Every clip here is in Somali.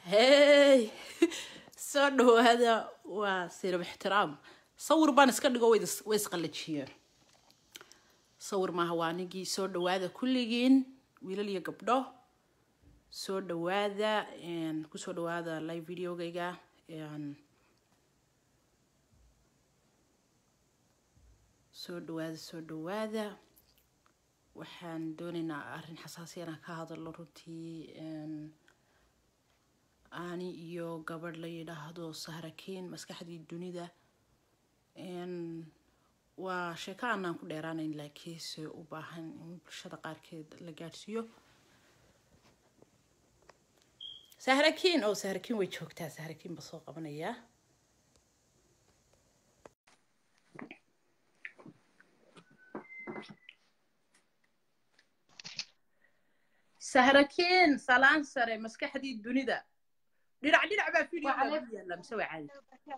hey soo dhawaada waa sirab ixtiraam sawir baan iska dhigo way is- way isqallajiyeen sawir maaha waa anigii soo dhawaada kulligiin wiilal iyo gabdho soo dhawaada een, kusoo dhawaada live videogayga een, soo dhawaada soo dhawaada waxaan doonaynaa arrin xasaasi inaan ka hadalno runtii een, ani iyo gabadh la yidhaahdo sahrakiin maskaxdii dunida een, waa sheeko aanaan ku dheeraanayn laakiinse u baahan in bulshada qaarkeed la gaadhsiiyo sahrakiin oo sahrakiin way joogtaa sahrakiin ba soo qabanayaa sahrakiin salaan sare maskaxdii dunida dhinac dhinac baa videoga Wacalaikum. ugu yaalla mise waa caadi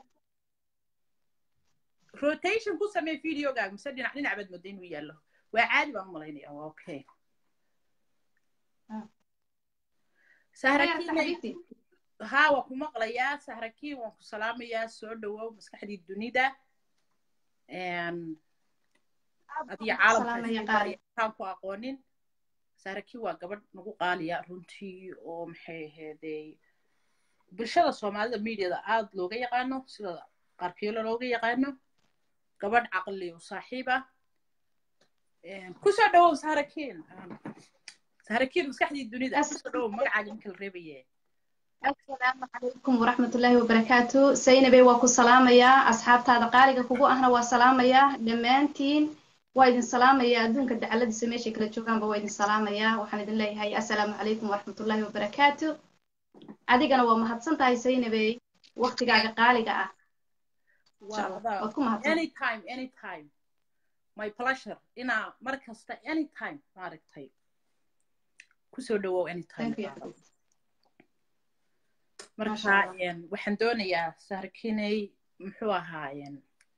rotation ku samee videogaaga mise dhinac dhinac baad mooda inuu yaallo waa caadi baan u malaynaya waa okay Ah. sahrakiin xabiibti haa waa ku maqlayaa sahrakiin waan ku salaamayaa soo dhawow maskaxdii dunida Een, adiga salaamaya qaali caalamkaan ku aqoonin sahrakiin waa gabadh nagu qaaliya runtii oo maxay ahaydey bulshada soomaalida mediada aada looga yaqaano sida qaarkeelo looga yaqaano gabadh caqli u saaxiib ah Een, kusoo dhawow sahrakiin sahrakiin maskaxdii dunida As- kusoo dhawow magacaaga ninka la reebaye assalaamu calaykum waraxmatullaahi wabarakaatu saynabey waa ku salaamayaa asxaabtaada qaaliga kugu ahna waa salaamayaa dhammaantiin waa idin salaamayaa adduunka dacaladiisa meeshay kala joogaanba waa idin salaamayaa waxaan idin leeyahay assalaamu calaykum waraxmatullaahi wabarakaatu adigana waa mahadsan tahay saynabey waqtigaaga qaaliga ah Insha Allah. waa waad ku mahadsan anytime anytime my pleasure inaa mar kasta anytime maaragtay kusoo dhawow anytime Thank you. marka Masha Allah. een, waxaan doonayaa saarkinay muxuu ahaayeen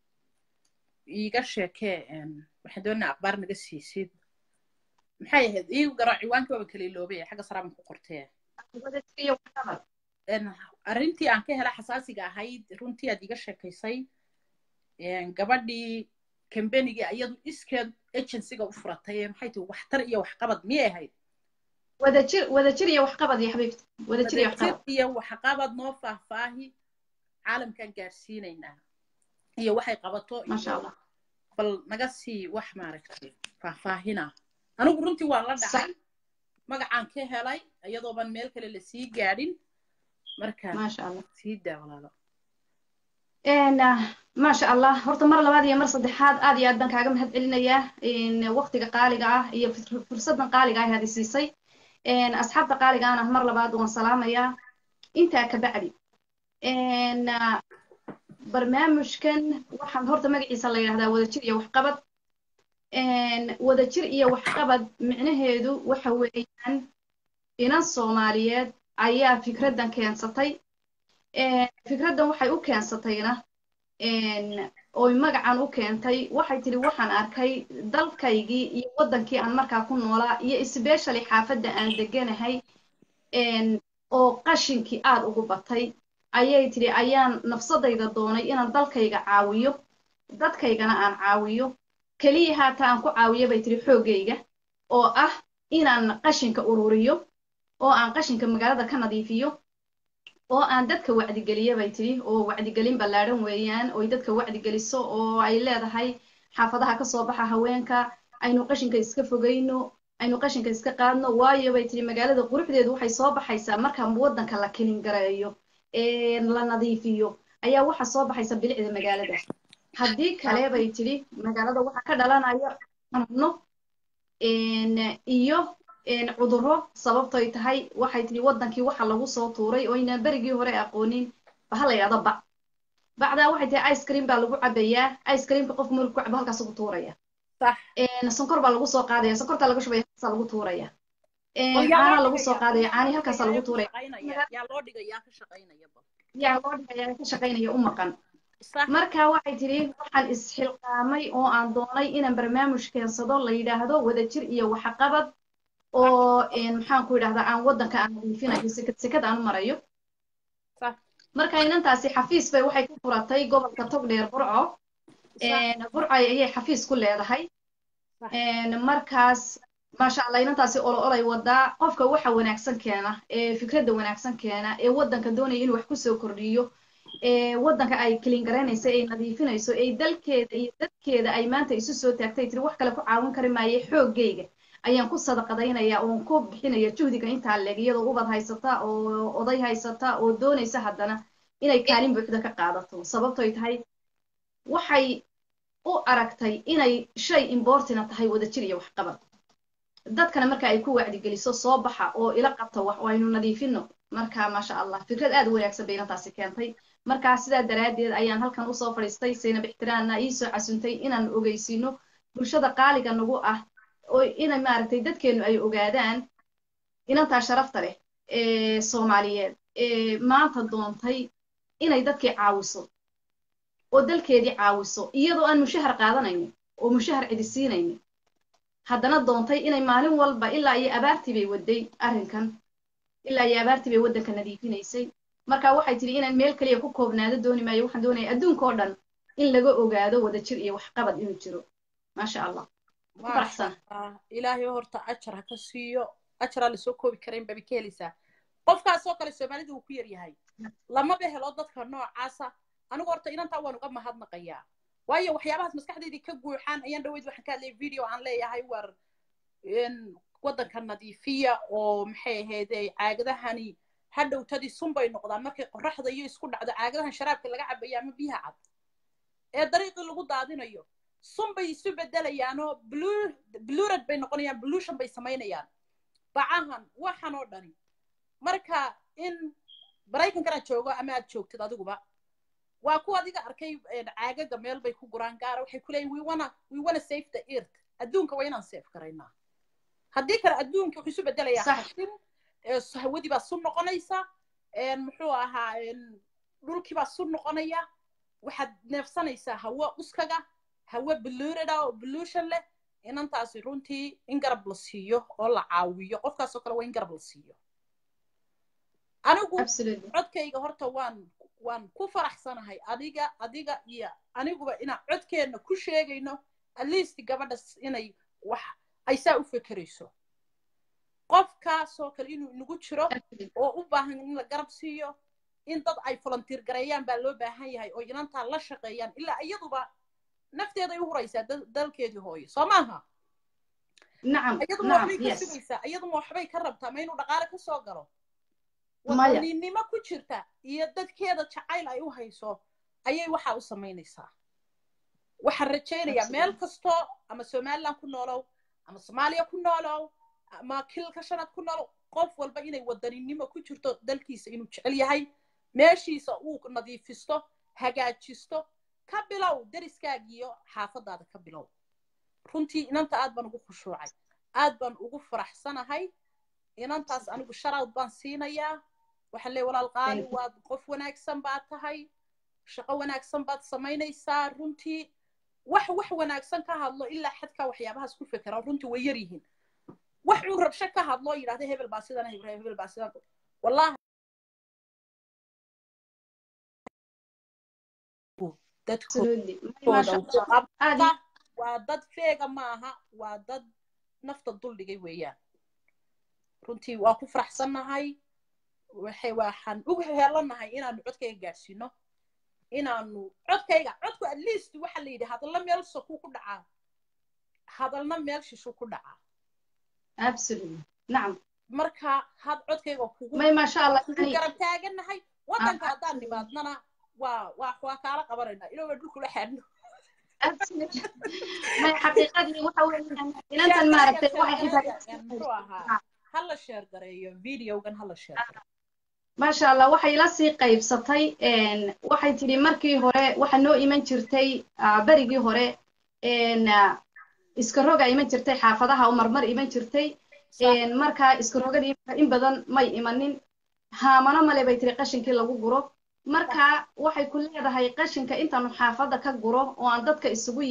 iiga sheekee een, waxaan doonayaa akhbaar naga siisid maxay ahayd iigu garo ciwaanka waaba kala iloobay xagga saraaban ku qortee Wadajiriyo waxqabad. een, arrintii aan ka hela xasaasiga ahayd runtii aad iiga sheekaysay een, gabadhii kambanigii iyadu iskeed agencyga u furatay ee maxay tihi waxtar iyo waxqabad miyay ahayd wadajir wadajir iyo waxqabad iyo xabiibti wadajir iyo wadajir waxqabad iyo waxqabad noo faahfaahi caalamkaan gaarsiinaynaa iyo waxay qabato maasha iyo allah bal naga sii wax maaragtay faahfaahina anigu runtii waan la sax dhacay magacaan ka helay iyadooban meel kale lasii gaadhin marka maasha allah sii daa walaalo Een, ah, maasha allah horta mar labaad iyo mar saddexaad aad iyo aad baan kaaga mahad celinayaa een, waqtiga qaaliga ah iyo fur- fursadan qaaliga ah aad i siisay Een, asxaabta qaaliga ahna mar labaad waan salaamayaa intaa ka bacdi Een, ah, barnaamijkan waxaan horta magaciisa la yidhahdaa wadajir iyo waxqabad Een, wadajir iyo waxqabad micnaheedu waxa weeyaan inan soomaaliyeed ayaa fikraddan keensatay Een, fikraddan waxay u keensatayna een, oy magacan u keentay waxay tidhi waxaan arkay dalkaygii iyo waddankii aan markaa ku noolaa iyo especially xaafadda aan deganahay een, oo qashinkii aad ugu batay ayay tidhi ayaan nafsadayda doonay inaan dalkayga caawiyo dadkaygana aan caawiyo keliya haata aan ku caawiyo bay tidhi xooggayga oo ah inaan qashinka ururiyo oo aan qashinka magaalada ka nadiifiyo oo aan dadka wacdigeliyo bay tidhi oo wacdigelin ballaadhan weeyaan oy dadka wacdigeliso oo ay leedahay xaafadaha ka soo baxa haweenka aynu qashinka iska fogayno aynu qashinka iska qaadno waayo bay tidhi magaalada quruxdeedu waxay soo baxaysaa marka waddanka la kilin gareeyo ee la nadiifiyo ayaa waxa soo baxaysa bilicda magaalada haddii kale bay tidhi magaalada waxa ka dhalanaya xanuuno een, iyo een, cudurro sababtoy tahay waxay tidhi waddankii waxa lagu soo tuuray oo aynaan berigii hore aqoonin baha la yidhahdo bac bacdaa waxay tahay ice cream baa lagu cabayaa ice creamka qofku markuu ku cabo halkaas ugu tuuraya sax Een, sonkor baa lagu soo qaadaya sonkortaa laga shubaya halkaasaa lagu tuuraya Een, oo yaa caana loo lagu soo dhigayaa qaadaya caani yaa halkaasaa lagu ka tuuraya shaqaynaya yaa loo dhigayaa ka shaqaynaya bal yaa loo dhigaya ka shaqaynaya u maqan sax marka waxay tidhi waxaan isxilqaamay oo aan doonay inaan barnaamij keensado la yidhaahdo wadajir iyo waxqabad oo een, maxaan ku yidhahdaa aan waddanka aan nadiifinayo sekad sekad aan u marayo صح marka inantaasi xafiis bay waxay ku furatay gobolka togdheer burco صح burco ayay xafiis ku leedahay صح markaas maasha allah inantaasi olo olay wadaa qofka waxa wanaagsan keena ee fikradda wanaagsan keena ee waddanka doonaya inuu wax kusoo kordhiyo ee waddanka ay kilin garaynayso ay nadiifinayso ee dalkeeda iyo dadkeeda ay maanta isu soo taagtay tiri wax kale ku caawin kari maaye xooggayga ayaan ku sadaqadaynaya oon ku bixinaya juhdiga intaa leeg iyadoo ubad haysata oo oday haysata oo doonaysa haddana inay kaalin buuxda ka qaadato sababtoy tahay waxay u aragtay inay shay imbortina tahay wadajir iyo waxqabad dadkana marka ay ku wacdigeliso soo baxa oo ila qabta wax aynu nadiifino marka maasha allah fikrad aad u wanaagsan bay inantaasi keentay markaa sidaa daraaddeed ayaan halkan usoo fadhiistay saynab ixtiraanna iisoo casuntay inaan ogeysino bulshada qaaliga nagu ah oo ina maaragtay dadkeenu ay ogaadaan inantaa sharafta leh ee soomaaliyeed ee maanta doontay inay dadkii caawiso oo dalkeedii caawiso iyadoo aan mushahar qaadanaynin oo mushahar cidi siinaynin haddana doontay inay maalin walba ilaa iyo abaartii bay waday arrinkan ilaa iyo abaartii bay waddanka nadiifinaysay marka waxay tidhi inaan meel kaliya ku koobnaado dooni maayo waxaan doonaya adduunka oo dhan in laga ogaado wadajir iyo waxqabad inuu jiro maasha allah ku faraxsan ilaahay horta ajar ha ka siiyo ajaraa lasoo koobi karayn babi ka helaysaa qofkaasoo kale soomaalida uu ku yar yahay lamaba helo dadka noocaasa anigu horta inantaa waan uga mahadnaqayaa waayo waxyaabahaas maskaxdeydii ka guuxaan ayaan dhaweyd waxaan ka hadlayay video aan leeyahay war waddanka nadiifiya oo maxay ahaydey caagadahani hadhowtadii sun bay noqdaan markay qorraxda iyo isku dhacdo caagadahan sharaabka laga cabayo ama biyaha cad ee dariiqii lagu daadinayo sun bay isu bedelayaanoo blurad bay noqonayaan blution bay samaynayaan bacahan waxan oo dhani marka in maraykankana joogo ama aad joogtid adiguba waa kuwa adiga arkay caagaga meel bay ku guraan gaara waxay ku leeyihin we wanna we wanna save the earth adduunka waa inaan save garaynaa haddii kale adduunka wuxuu isu bedelayaa xashin hawadii baa sun noqonaysa muxuu ahaa dhulkii baa sun noqonaya waxaad neefsanaysaa hawo uskaga hawo blurada oo blution leh inantaasi runtii in garab la siiyo oo la caawiyo qofkaasoo kale waa in garab la siiyo anigu codkayga horta waan waan ku faraxsanahay adiga adiga iyo aniguba inaan codkeenna ku sheegayno at least gabadhas inay wax ay saa u fekerayso qofkaasoo kale inuu inagu jiro oo u baahan in la garab siiyo in dad ay volunteer gareeyaan baa loo baahan yahay oo inantaa la shaqeeyaan ilaa iyaduba nafteeday u huraysaa dalkeedii hooyo soo maaha iyaduma waxbay ka sugaysaa iyaduma waxbay ka rabtaa ma inuu dhaqaale ka soo galo wadaninimo ku jirta iyo dadkeeda jacayl ay u hayso ayay waxaa u samaynaysaa waxaan rajaynayaa meel kastoo ama somaliland ku noolow ama soomaaliya ku noolow ama kilka shanaad ku noolow qof walba inay wadaninimo ku jirto dalkiisa inuu jecel yahay meeshiisa uu nadiifisto hagaajisto ka bilow deriskaagiyo xaafadaada ka bilow runtii inanta aad baan ugu khushuucay aad baan ugu faraxsanahay inantaas anigu sharaud baan siinayaa waxaan leey walaal qaali waad qof wanaagsan baad tahay shaqo wanaagsan baad samaynaysaa runtii wax wax wanaagsan ka hadlo ilaa xadkaa waxyaabahaas ku fekera runtii way yar yihiin wax uu rabsho ka hadlo yidhahda hebel baa sidan hebel baa sidan wallahi dadkooda waa dad feega maaha waa dad nafta duldhigay weeyaan runtii waa ku faraxsannahay waxay waxaan ugu helanahay inaanu codkayga gaadhsiino inaanu codkayga codku at least waxa la yidhi hadalna meel sokuu ku dhacaa hadalna meel shishuu ku dhacaa nacam marka had codkayga kugu may maasha allah garab taaganahay waddanka haddaan nimaadnana waa waa waa kaala qabanaynaa ilaa dhulkula xaadno may xaqiiqadii waxa weeyaan inantan maaragtay waxay muxuu ahaa hala sheer gareeyo videogan hala sheer gareeyo maasha allah waxay la sii qaybsatay waxay tidhi markii hore waxa noo iman jirtay berigii hore iska roga iman jirtay xaafadaha u marmar iman jirtay marka iska rogadii in badan may imanin haamano male bay tiri qashinkii lagu guro marka waxay ku leedahay qashinka intaanu xaafadda ka guro oo aan dadka isugu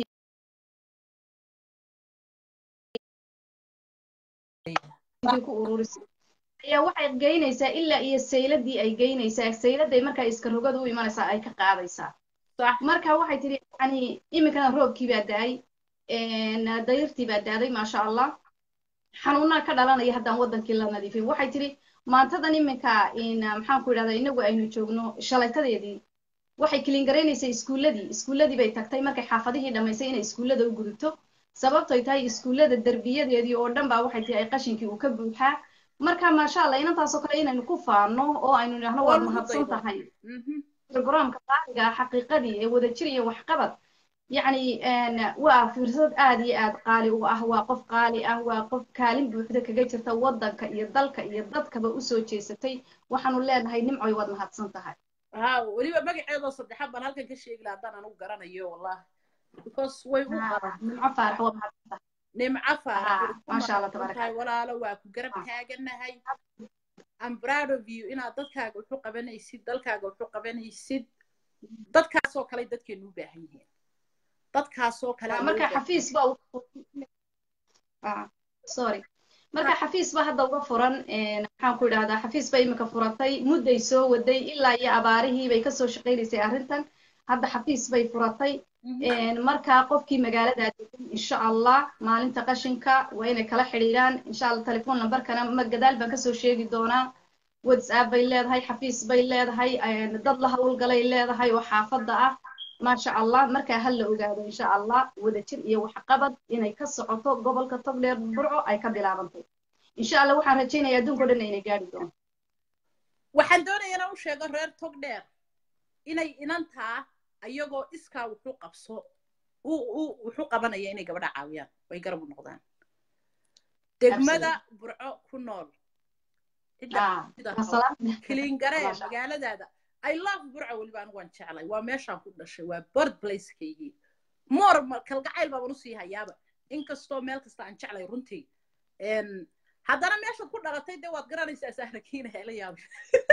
ku ururisay ayaa waxay geynaysaa ilaa iyo sayladii ay geynaysaa sayladay markaa iska rogada u imanaysaa ay ka qaadaysaa صح marka waxay tidhi yani iminkana roobkii baa da-ay dayrtii baa daaday maasha allah xanuunaa ka dhalanaya haddaan wadankii la nadiifin waxay tidhi maantadan iminka maxaan ku idhahdaa inagu aynu joogno shalaytadeedii waxay kilingaraynaysaa iskuulladii iskuulladii bay tagtay markay xaafadihii dhammaysay inay iskuullada u gudubto sababtoy tahay iskuullada derbiyadeedii oo dhan baa waxay tihi ay qashinkii uu ka buuxaa marka maasha allah inantaasoo kale inaynu ku faano oo aynu idhaahno waad mahadsan tahay programka qaaliga ah xaqiiqadii ee wadajir iyo waxqabad yacni waa fursad aad iyo aad qaali u ah waa qof qaali ah waa qof kaalin buuxda kaga jirta waddanka iyo dalka iyo dadkaba usoo jeesatay waxaanu leenahay nimcoy waad mahadsan tahay ها وليبا مقعيدو صدحان بان هلكن كشيغ لا دان انو غرانيو والله because way u qaran nimco faarax waa mahadsan tahay nimco faarax maasha allah tabaaraka walaalo waa ku garab taaganahay I'm proud of you inaad dadkaaga wuxuu qabanaysid dalkaaga wuxuu qabanaysid dadkaasoo kale dadkeenu u baahan yihiin dadkaasoo kale marka xafiis ba sorry marka xafiis ba hadda uga furan maxaan ku idhahdaa xafiis ba iminka furatay mudday soo waday ilaa iyo abaarihii bay kasoo shaqaynaysay arrintan hadda xafiis bay furatay marka qofkii magaalada degan insha allah maalinta qashinka waa inay kala xidhiidhaan insha allah telefoon numberkana ma gadaal baan kasoo sheegi doonaa whatsapp bay leedahay xafiis bay leedahay dad la hawlgalay leedahay oo xaafadda ah maasha allah markaa ha la ogaado insha allah wadajir iyo waxqabad inay ka socoto gobolka togdheer burco ay ka bilaabantay insha allah waxaan rajaynayaa adduunka o dhan inay gaari doonto waxaan doonayaa inaan u sheego reer togdheer inay inantaa ayagoo iskaa wuxuu qabso wuxuu qabanaya inay gabadha caawiyaan way garab u noqdaan degmada burco ku nool kilingaree magaaladaada I love burca weliba anigu waan jeclay waa meeshaan ku dhashay waa bird placekaygii moor kalgacayl baaban usii hayaaba inkastoo meel kasta aan jeclay runtii haddana meeshaad ku dhalatay dee waad garanaysaa sahrakiina hela yaabay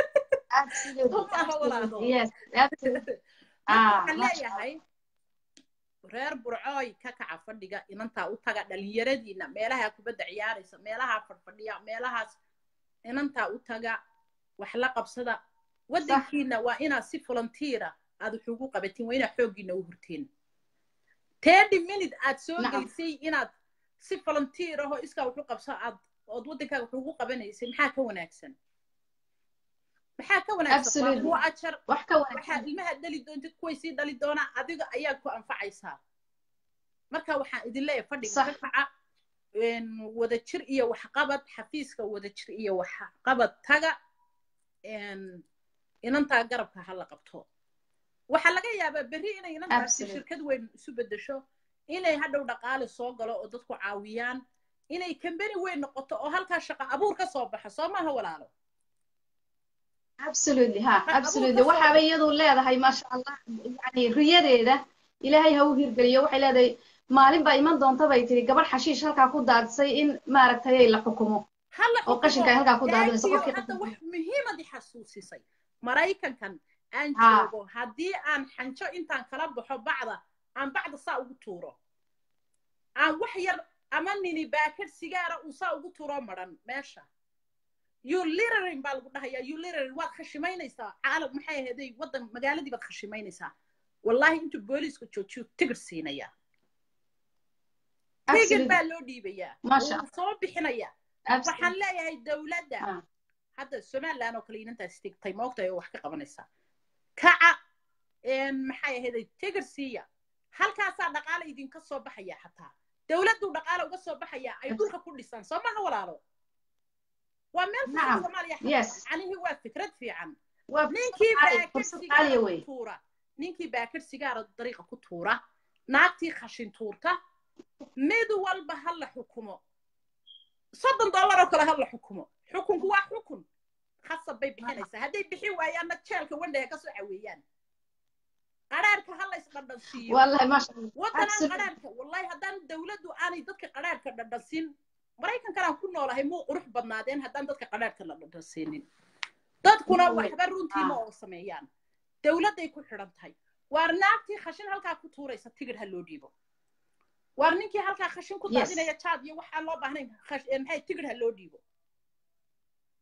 waxaan leeyahay reer burcooy ka kaca fadhiga inantaa u taga dhalinyaradiina meelaha kubadda ciyaaraysa meelaha fadhfadhiya meelahaas inantaa u taga wax la qabsada waddankiina waa inaad si volunteera aad wax ugu qabatiin waa inaad xooggiina u hurtiin thirty minute aad soo gelisay inaad si volunteer ahoo iskaa wax u qabso aad ood waddankaaga wax ugu qabanaysay maxaa ka wanaagsan maxaa ka wanaagsan waa ajar waxaa ilmaha dhali doontid kuway sii dhali doonaa adiga ayaa ku anfacaysaa marka waxaan idin leeyahay fadhiga ka kaca wadajir iyo waxqabad xafiiska wadajir iyo waxqabad taga inantaa garabka ha la qabto waxaa laga yaabaa berri inay inantaasi shirkad weyn isu beddesho inay hadhow dhaqaale soo galo oo dadku caawiyaan inay kambani weyn noqoto oo halkaa shaqo abuur ka soo baxo soo maaha walaalo absolutely ha absolutely waxaaba iyadu leedahay maasha allah yani riyadeeda ilaahay ha u hirgeliyo waxay leedahay maalin baa iman doonta bay tiri gabadh xashiish halkaa ku daadsay in maaragtay la xukumo oo qashinka ay halkaa ku daadinayso qofkii hadda wax muhiimadi xasuusisay maraykankan aan joogo haddii aan xanjo intaan kala baxo bacda aan bacda saa ugu tuuro aan wax yar ama nini baakad sigaara uu saa ugu tuuro maran meesha ulirarin baa lagu dhahayaa ulirarin waad khashimaynaysaa caalam maxay ahaday waddan magaaladii baad khashimaynaysaa wallahi intuu booliiska joojiyo tigir siinayaa tigir baa loo dhiibayaa wuu soo bixinayaa waxaan leeyahay dowladda hadda somaliland oo kale inantaas tigtay moogtahay oo wax ka qabanaysaa kaca maxay ahaday tigir siiya halkaasaa dhaqaale idinka soo baxaya xataa dowladdu dhaqaale uga soo baxaya ay dhulka ku dhisaan soo maha walaalo waa meel fiican soomaaliya macnihii waa fikrad fiican ninkii baakir sigaara ku tuura ninkii baakir sigaara dariiqa ku tuura naagtii khashin tuurta mid walba ha la xukumo soddon dollar oo kale ha la xukumo xukunku waa xukun khasab bay bixinaysaa hadday bixin waayaanna jeelka wandhaga kasoo caweeyaan qaraarka ha la isdhandhansiiyo waddanaan qaraarka wallahi haddaan dowladdu aanay dadka qaraarka dhandhansiin maraykankanaan ku noolahay muu qurux badnaadeen haddaan dadka qaraarka la dhandhansiinin dadkuna waxba runtiima oo sameeyaan dowladday ku xidhan tahay waar naagtii khashin halkaa ku tuuraysa tigidh ha loo dhiibo waar ninkii halkaa khashin ku daadinaya jaad iyo waxaan loo baahnayn maxay tigidh ha loo dhiibo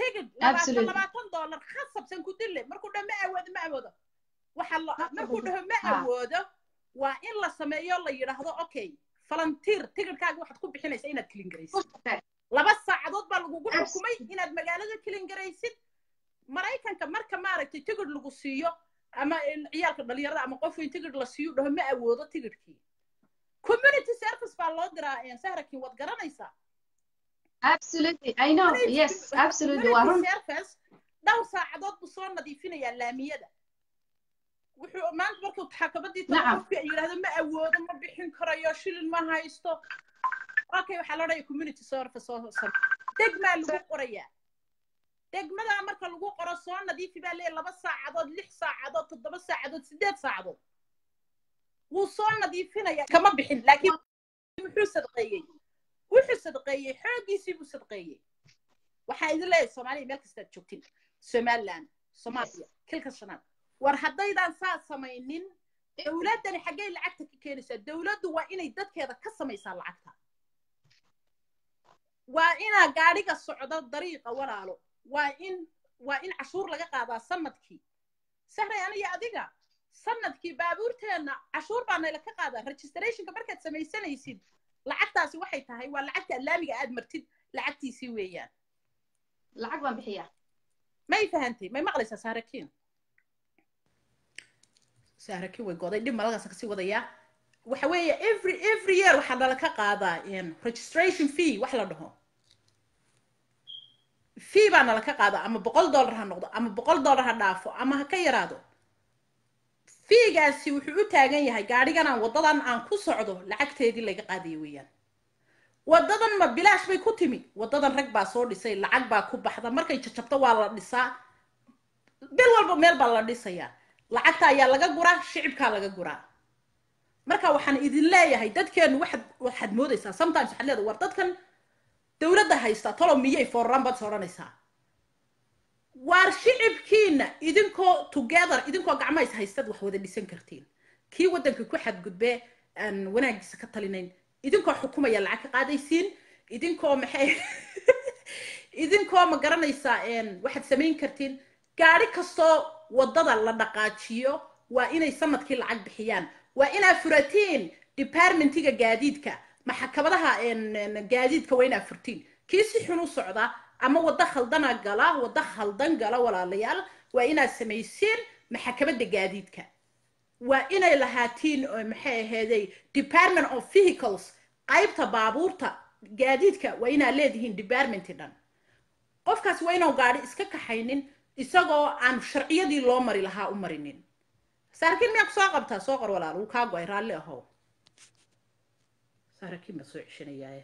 tigid labaatan Absolutely. labaatan dollar khasabsan ku dille markuu dhaho ma awoodo ma awoodo waxa la markuu dhaho ma Ah. awoodo waa in la sameeyo la yidhaahdo okay falantiir tigidhkaaga waxaad ku bixinaysa inaad kilin garaysid laba saacadood baa lagugu Abs- xukumay inaad magaalada kilin garaysid maraykanka marka maaragtay tigidh lagu siiyo ama in ciyaalka dhalinyarada ama qof weyn tigidh la siiyo dhaho ma awoodo tigidhkii community service baa loo diraa een, sahrakin waad garanaysaa absolutely i know yes absolutely waa run community service dhowr saacadood buu soo nadiifinayaa laamiyada wuxuu maanta markuu xakabadii tago Nacam. qofkii ay yidhaahdo ma awoodo ma bixin karayo shilin ma haysto okay waxaa loo dhaya community service soo sar degmaa lagu qorayaa degmadaa marka lagu qoro soo nadiifi baa leeyahay laba saacadood lix saacadood toddoba saacadood sideed saacadood wuu soo nadiifinaya kama bixin laakiin muxuu sadqeeyey wuxuu sadqeeyey xooggiisii buu sadqeeyey waxaa idin leeyahay soomaaliya meel kastaad joogtin somaliland soomaaliya kilka shanaad war haddaydaan saa samaynin dowladdani xaggay lacagta ka keenaysaa dowladdu waa inay dadkeeda ka samaysaa lacagta waa inaa gaadhiga socdo dariiqa walaalo waa in waa in cashuur laga qaadaa sanadkii sahray aniga adiga sanadkii baabuurteenna cashuur baa nayla ka qaadaa registrationka markaad samaysanaysid lacagtaasi waxay tahay waa lacagta laamiga aad martid lacagtiisii weeyaan lacag baan bixiyaa may fahantay may maqlaysaa saarakiin saarakiin way goday dhib malagaas kasii wadayaa waxa weeye every every year waxaa nala ka qaadaa in registration fee wax la dhaho fee baa nala ka qaadaa ama boqol dollar ha noqdo ama boqol dollar ha dhaafo ama ha ka yaraado fiigaasi wuxuu u taagan yahay gaadhigan aan waddadan aan ku socdo lacagteedii laga qaadaya weeyaan waddadan ma bilaash bay ku timi waddadan rag baa soo dhisay lacag baa ku baxda markay jajabto waa la dhisaa bil walba meel baa la dhisayaa lacagta ayaa laga guraa shicibkaa laga guraa marka waxaan idin leeyahay dadkeenu waxaad waxaad moodaysaa sometimes waxaad leedahay war dadkan dowladda haysta tolo miyay foorran baad odhanaysaa waar shicibkiina idinkoo together idinkoo gacmahays haystad wax wada dhisan kartiin kii waddanka ku xadgudbee aan wanaagiisa ka talinayn idinkoo xukumaya lacag ka qaadaysiin idinkoo maxay idinkoo ma garanaysaa waxaad samayn kartiin gaadhi kastoo waddada la dhaqaajiyo waa inay sanadkii lacag bixiyaan waa inaa furatiin departmentiga gaadiidka maxakabadaha gaadiidka waa inaa furtiin kii si xun u socda ama waddo khaldana gala waddo khaldan gala walaalayaal waa inaad samaysiin maxakabadda gaadiidka waa inay lahaatiin maxay aheeday department of vehicles qaybta baabuurta gaadiidka waa inaad leedihiin departmenti dhan qofkaas waa inuu gaadhi iska kaxaynin isagoo aan sharciyadii loo mari lahaa u marinin saarakiin miyaa ku soo qabtaa soo qor walaal wuu kaa go-ay raalli ahow saarakiin baa soo ceshanayaaye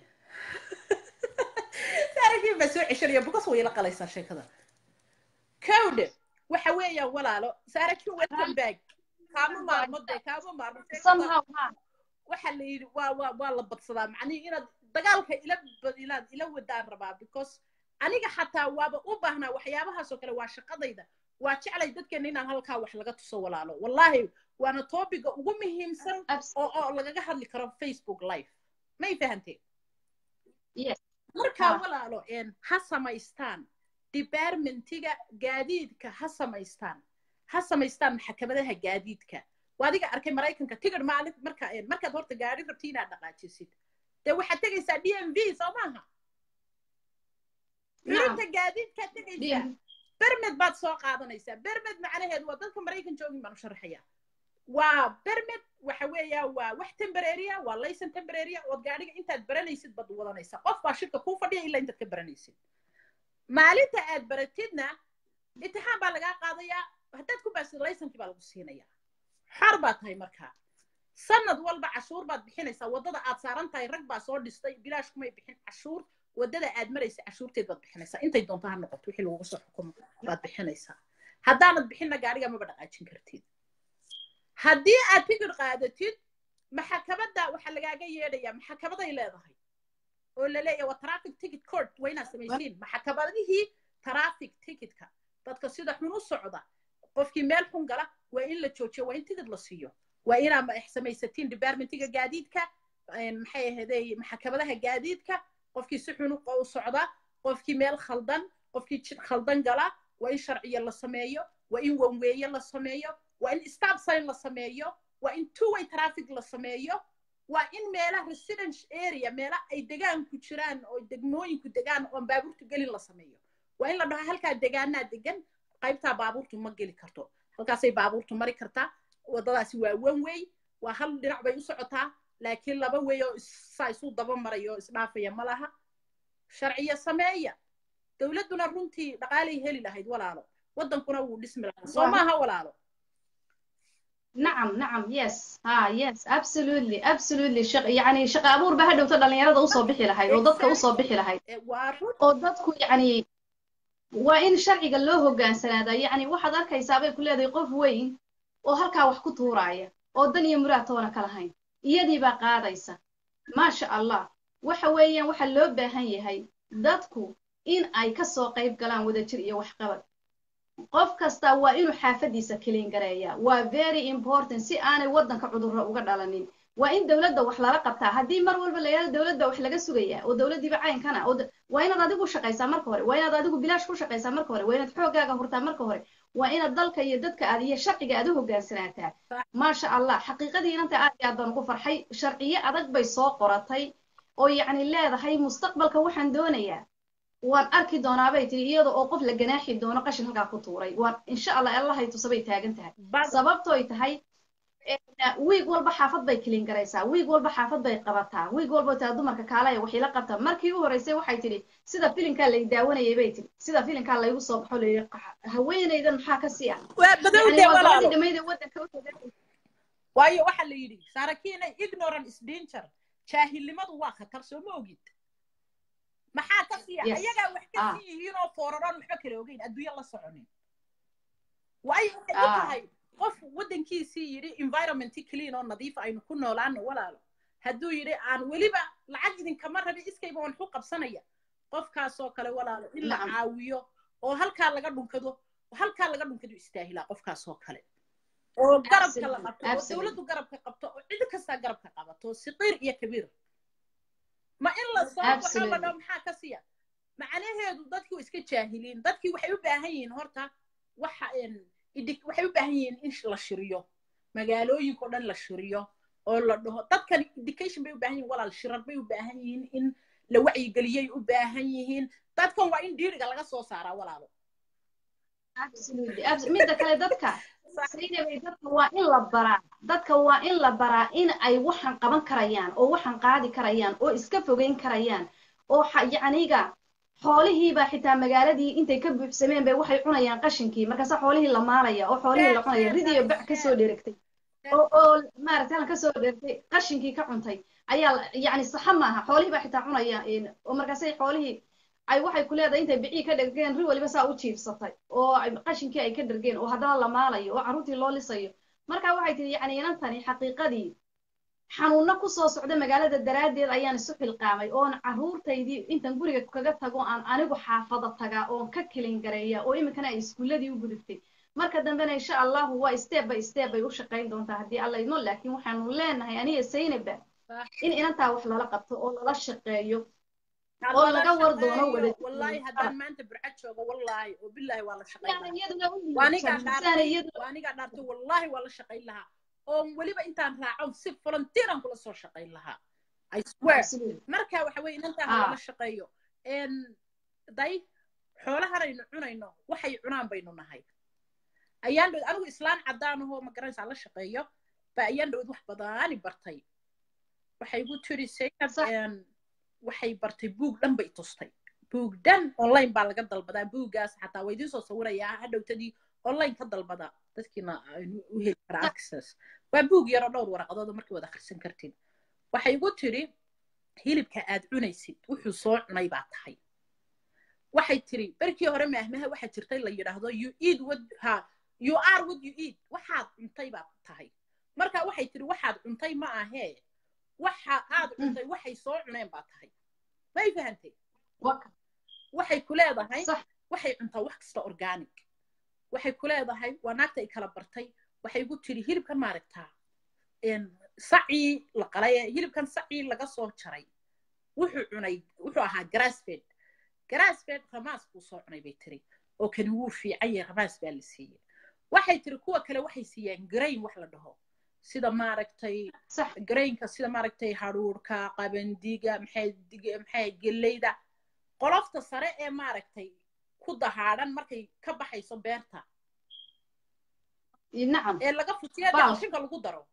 saarakiin baa soo ceshanaya bukas way la qalaysaa sheekada cowde waxa weeyaan walaalo saarakiin welcome back kaama maarmo dee kaama maarmo somehow ha waxa la yidhi waa waa waa la badsadaa macnihi inaad dagaalka ila inaad ila wadaan rabaa because aniga xataa waaba u baahnaa waxyaabahaasoo kale waa shaqadayda waa jeclay dadkeena inaan halkaa wax laga tuso walaalo wallahi waana topiga ugu muhiimsan oo oo lagaga hadli karo facebook live may fahanteen yes markaa walaalo ha samaystaan departmentiga gaadiidka ha samaystaan ha samaystaan maxkamadaha gaadiidka waa adiga arkay maraykanka tigir maalin marka markaad horta gaadhi rabti inaad dhaqaajisid dee waxaad tegaysaa d m v soo maaha xurinta gaadiidkaad tegaysaa bermed baad soo qaadanaysaa bermed macnaheedu waa dadka maraykan joogin baan u sharaxaya waa bermed waxa weeya waa wax temporarya waa laysan temporarya ood gaadhiga intaad baranaysid baad wadanaysaa qof baa shirka kuu fadhiya ilaa intaad ka baranaysid maalinta aad baratidna imtixaan baa lagaa qaadayaa haddaad ku baasid laysankii baa lagu siinayaa xor baa tahay markaa sanad walba cashuur baad bixinaysaa waddada aad saaran tahay rag baa soo dhistay bilaash kumay bixin cashuur waddada aad maraysa cashuurteed baad bixinaysaa intay doonto ha noqoto wixii laguga soo xukumo baad bixinaysaa haddaanad bixinna gaadhiga maba dhaqaajin kartid haddii aad tigir qaadatid maxakabadda waxaa lagaaga yeedhayaa maxakabaday leedahay oo la leeyahay waa traffic ticket court waa inaad samaysiin maxakabadihii traffic ticketka dadka sida xun u socda qofkii meel xun gala waa in la joojiyo waa in tigid la siiyo waa inaad samaysatiin departmentiga gaadiidka maxay ahaydey maxakabadaha gaadiidka qofkii si xun u socda qofkii meel khaldan qofkii jid khaldan gala waa in sharciya la sameeyo waa in wanweeye la sameeyo waa in stop sign la sameeyo waa in two way traffic la sameeyo waa in meelaha residence area meela ay degaanku jiraan oo degmooyinku degaan oon baabuurtu gelin la sameeyo waa in la dhaho halkaa degaanaa degan qaybtaa baabuurtu ma geli karto halkaasay baabuurtu mari kartaa waddadaasi waa one way waa hal dhinac bay u socotaa laakiin laba way oo saa isu daba maraya oo isdhaafaya ma laha sharciya sameeya dowladduna runtii dhaqaalay heli lahayd walaalo waddankuna wuu dhismi lahaa soo maaha walaalo نعم نعم يس ها يس absolutely absolutely شق يعني شق أبور بهذا وتر dhalinyarada usoo bixi lahayd oo dadka usoo bixi lahayd waa run oo dadku yani waa in sharciga loo hogaansanaada yani waxaad arkaysaa bay ku leedahay qof weyn oo halkaa wax ku tuuraya oo dan iyo muraad toona ka lahayn iyadii baa qaadaysa maasha allah waxa weeyaan waxa loo baahan yahay dadku in ay kasoo qayb galaan wadajir iyo waxqabad qof kasta waa inuu xaafadiisa kiliin gareeya waa very important si aanay waddanka cudurro uga dhalanin waa in dowladda wax lala qabtaa haddii mar walba la yidhahdo dowladda wax laga sugaya oo dowladdiiba caynkana oo waa inaad adigu shaqaysaa marka hore waa inaad adigu bilaash ku shaqaysaa marka hore waa inaad xooggaaga hurtaa marka hore waa inaad dalka iyo dadka aad iyo sharciga aad u hogaansanaataa maasha allah xaqiiqadii inanta aad iyo aad baan ugu farxay sharciyo adag bay soo qoratay oo yacni leedahay mustaqbalka waxaan doonayaa waan arki doonaa bay tiri iyada oo qof la ganaaxi doono qashin halkaa ku tuuray waan insha allah allahay tusabay taagan tahay sababtooy tahay wiig walba xaafad bay kilin garaysaa wiig walba xaafad bay qabataa wiig walba taa dumarka kaalaya waxay la qabtaa markii u horreysay waxay tidhi sida filinkaa lay daawanayay bay tidhi sida filinkaa laygu soo baxo layidhi haweenaydan maxaa ka sii ah waa badowde walaalo dhamayda waddanka u tagay waayo waxaa la yidhi saarakiina ignorant is danger jaahilnimadu waa khatar soo ma ogid maxaa ka sii ah Yes. ayagaa wax ka Ah. sii yihiin oo fooraraan waxba kala ogeyn adduunya la soconin waayo waxay u Ah. tahay qof waddankiisii yidhi environmenti clean oo nadiif aynu ku noolaano walaalo hadduu yidhi aan weliba lacag idinkama rabi iskayba waan ku qabsanaya qofkaasoo kale walaalo in la Nacam. caawiyo oo halkaa laga dhunkado halkaa laga dhunkado istaahilaa qofkaasoo kale oo garabka la Absolutely, qabto oo absolutely. dowladdu garabka qabto oo cid kastaa garabka qabato siqiir iyo kabiir ma in la soo baxo la Absolutely. dhaho maxaa ka siya macnaheedu dadkii waa iska jaahiliin dadkii waxay u baahan yihiin horta waxa een, idik- waxay u baahan yihiin in la shiriyo magaalooyinkao dhan la shiriyo oo la dhaho dadkan education bay u baahan yihiin walaal shirar bay u baahan yihiin in la wacyigeliyay u baahan yihiin dadkan waa in dhiiriga laga soo saaraa walaalo Absolutely. Abs- midda kale dadka Zainabay, dadka waa in la baraa dadka waa in la baraa in ay waxan qaban karayaan oo waxan qaadi karayaan oo iska fogeyn karayaan oo xa- yacniga xoolihiiba xitaa magaaladii intay ka buuxsameen bay waxay cunayaan qashinkii markaasa xoolihii la maalaya oo xoolihii la cunaya ridiyo bac kasoo dheregtay oo oo maaragtay halkan kasoo dheregtay qashinkii ka cuntay ayaa la- yacni saxa maaha xoolihii baa xitaa cunaya een, oo markaasay xoolihii ay waxay ku leedahay intay bicii ka dhergeen ri waliba saa u jiifsatay oo ay- qashinkii ay ka dhergeen oo haddana la maalayo oo carruurtii loo lisayo marka waxay tihi yacni inantani xaqiiqadii xanuunno kusoo socda magaalada daraaddeed ayaan isu xilqaamay oon carruurtaydii intan guriga kaga tago aan anigu xaafada tagaa oon ka kelin gareeya oo iminkana ay iskuulladii u gudubtay marka dambena insha allahu waa step by step bay u shaqayn doontaa haddii alla idmo laakiin waxaanu leenahay aniga saynaba in inantaa wax lala qabto oo lala shaqeeyo oo laga war doono wada wallaahi haddaan maanta burcad joogo wallaahi oo bilaahi waa la shaqayn Sidaana lahaa iyaduna u waanigaa liibsan, sidaana dhaartay iyaduna waanigaa dhaartay wallaahi waa la shaqayn lahaa oo weliba intaan raaco si volunteeran kula soo shaqayn lahaa i swear Absolutely. marka waxa weeye inantaa Ah. lala shaqeeyo En, day xoolahanaynu cunayno waxay cunaan baynu nahay ayaan dhowd anigu islaan caddaan ahoo ma garanaysaa la shaqeeyo ba ayaan dhowd wax badaani bartay waxay igu tiri saynab Sax. en, waxay bartay buug dhan bay tustay buug dhan online baa laga dalbadaa buuggaas xataa waa idiin soo sawirayaa hadhowtadii online ka dalbada dadkiina aynu u heli kara access waa buug yaroo dhowr waraqadood oo markii wada akhrisan kartin waxay igu tiri hilibka aad cunaysid wuxuu soo cunay baa tahay waxay tiri berkii hore maahmaha waxaa jirtay la yidhaahdo you eat what ha you are what you eat waxaad cuntay baad tahay marka waxay tiri waxaad cuntay ma ahee waxa aad cuntay waxay soo cuneen baa tahay may fahantay Waka. waxay ku leedahay Sax. waxay cuntaa wax kasta organic waxay ku leedahay waa naagta ay kala bartay waxay igu tiri hilibkan maaragtaa en, sacii la qalay ee hilibkan sacii laga soo jaray wuxuu cunay wuxuu ahaa grassfed garaas bed ramaas buu soo cunay bay tiri oo kani wuu fiican yahay ramaas baa la siiyey waxay tiri kuwa kale waxay siiyaan grain wax la dhaho sida maaragtay صح grainka sida maaragtay hadhuurka qabandiga maxay dig- maxay geleyda qolofta sare ee maaragtay ku dahaadhan markay ka baxayso beerta نعم ee laga futiya dee Baal. qashinka lagu daro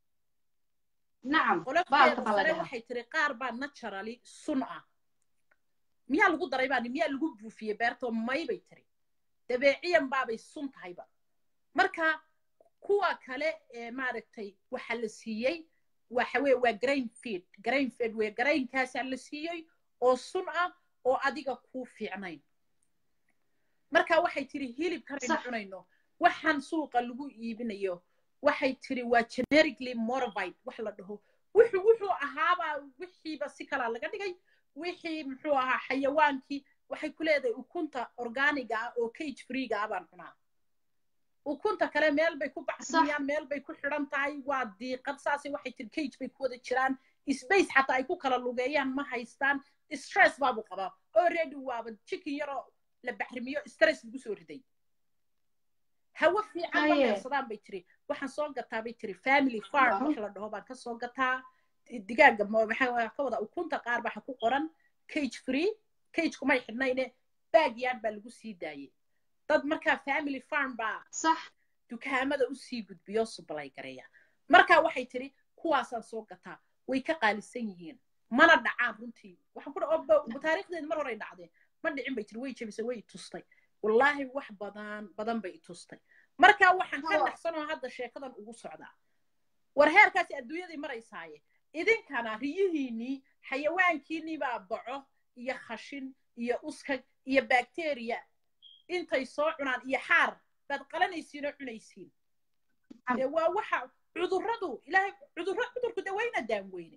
نعم qolofteeda baalka baa la sare dhahaa. waxay tiri qaar baa naturally sun ah miyaa lagu daray baani miyaa lagu buufiyey beertoo may bay tiri dabeeciyan baabay sun tahayba marka kuwa kale ee maaragtay waxa la siiyey waxa weye waa grain feed grain feed weye grainkaasaa la siiyey oo sun ah oo adiga kuu fiicnayn marka waxay tiri hilibkanaynu Sax. cunayno waxaan suuqa lagu iibinayo waxay tiri waa generically modified wax la dhaho wuxuu wuxuu ahaabaa wixiiba si kalaa laga dhigay wixii muxuu ahaa xayawaankii waxay ku leedahay ukunta organiga ah oo cage freega ah baan cunaa ukunta kale meel bay ku baxsanayaan meel bay ku xidhan tahay waa diiqad saasay waxay tiri cage bay ku wada jiraan space xataa ay ku kala lugeeyaan ma haystaan stress baabuu qabaa already waaba chicken yaroo la baxrimiyo stress lagu soo riday hawo fiican ma Haye. neefsadaan bay tiri waxaan soo gataa bay tiri family farm Wow. wax la dhaho baan ka soo gataa digaaga ma- maxaa waa ka wada ukunta qaar baa ku qoran cage free cage kumay xidhnayne baag yard baa lagu sii daayey dad markaa family farm baa صح dukaamada usii gudbiyo sublay gareeya marka waxay tiri kuwaasaan soo gataa way ka qaalisan yihiin mana dhacaan runtii waxaan ku dha taariikhdeeda mar horay dhacdeen ma dhicin bay tiri way jebisay way i tustay wallaahi wax badan badan bay i tustay marka waxaan ka Hawa. naxsanoo hadda sheekadan ugu socdaa war heerkaasi adduunyadii maraysaaye idinkana riyihiinnii xayawaankiinnii baa baco iyo khashin iyo uskag iyo bakteriya intay soo cunaan iyo xaar baad qalanaysiin oo cunaysiin Am- dee waa waxa cudurradu ilaahay cudurro cudurku dee wayna daan weyne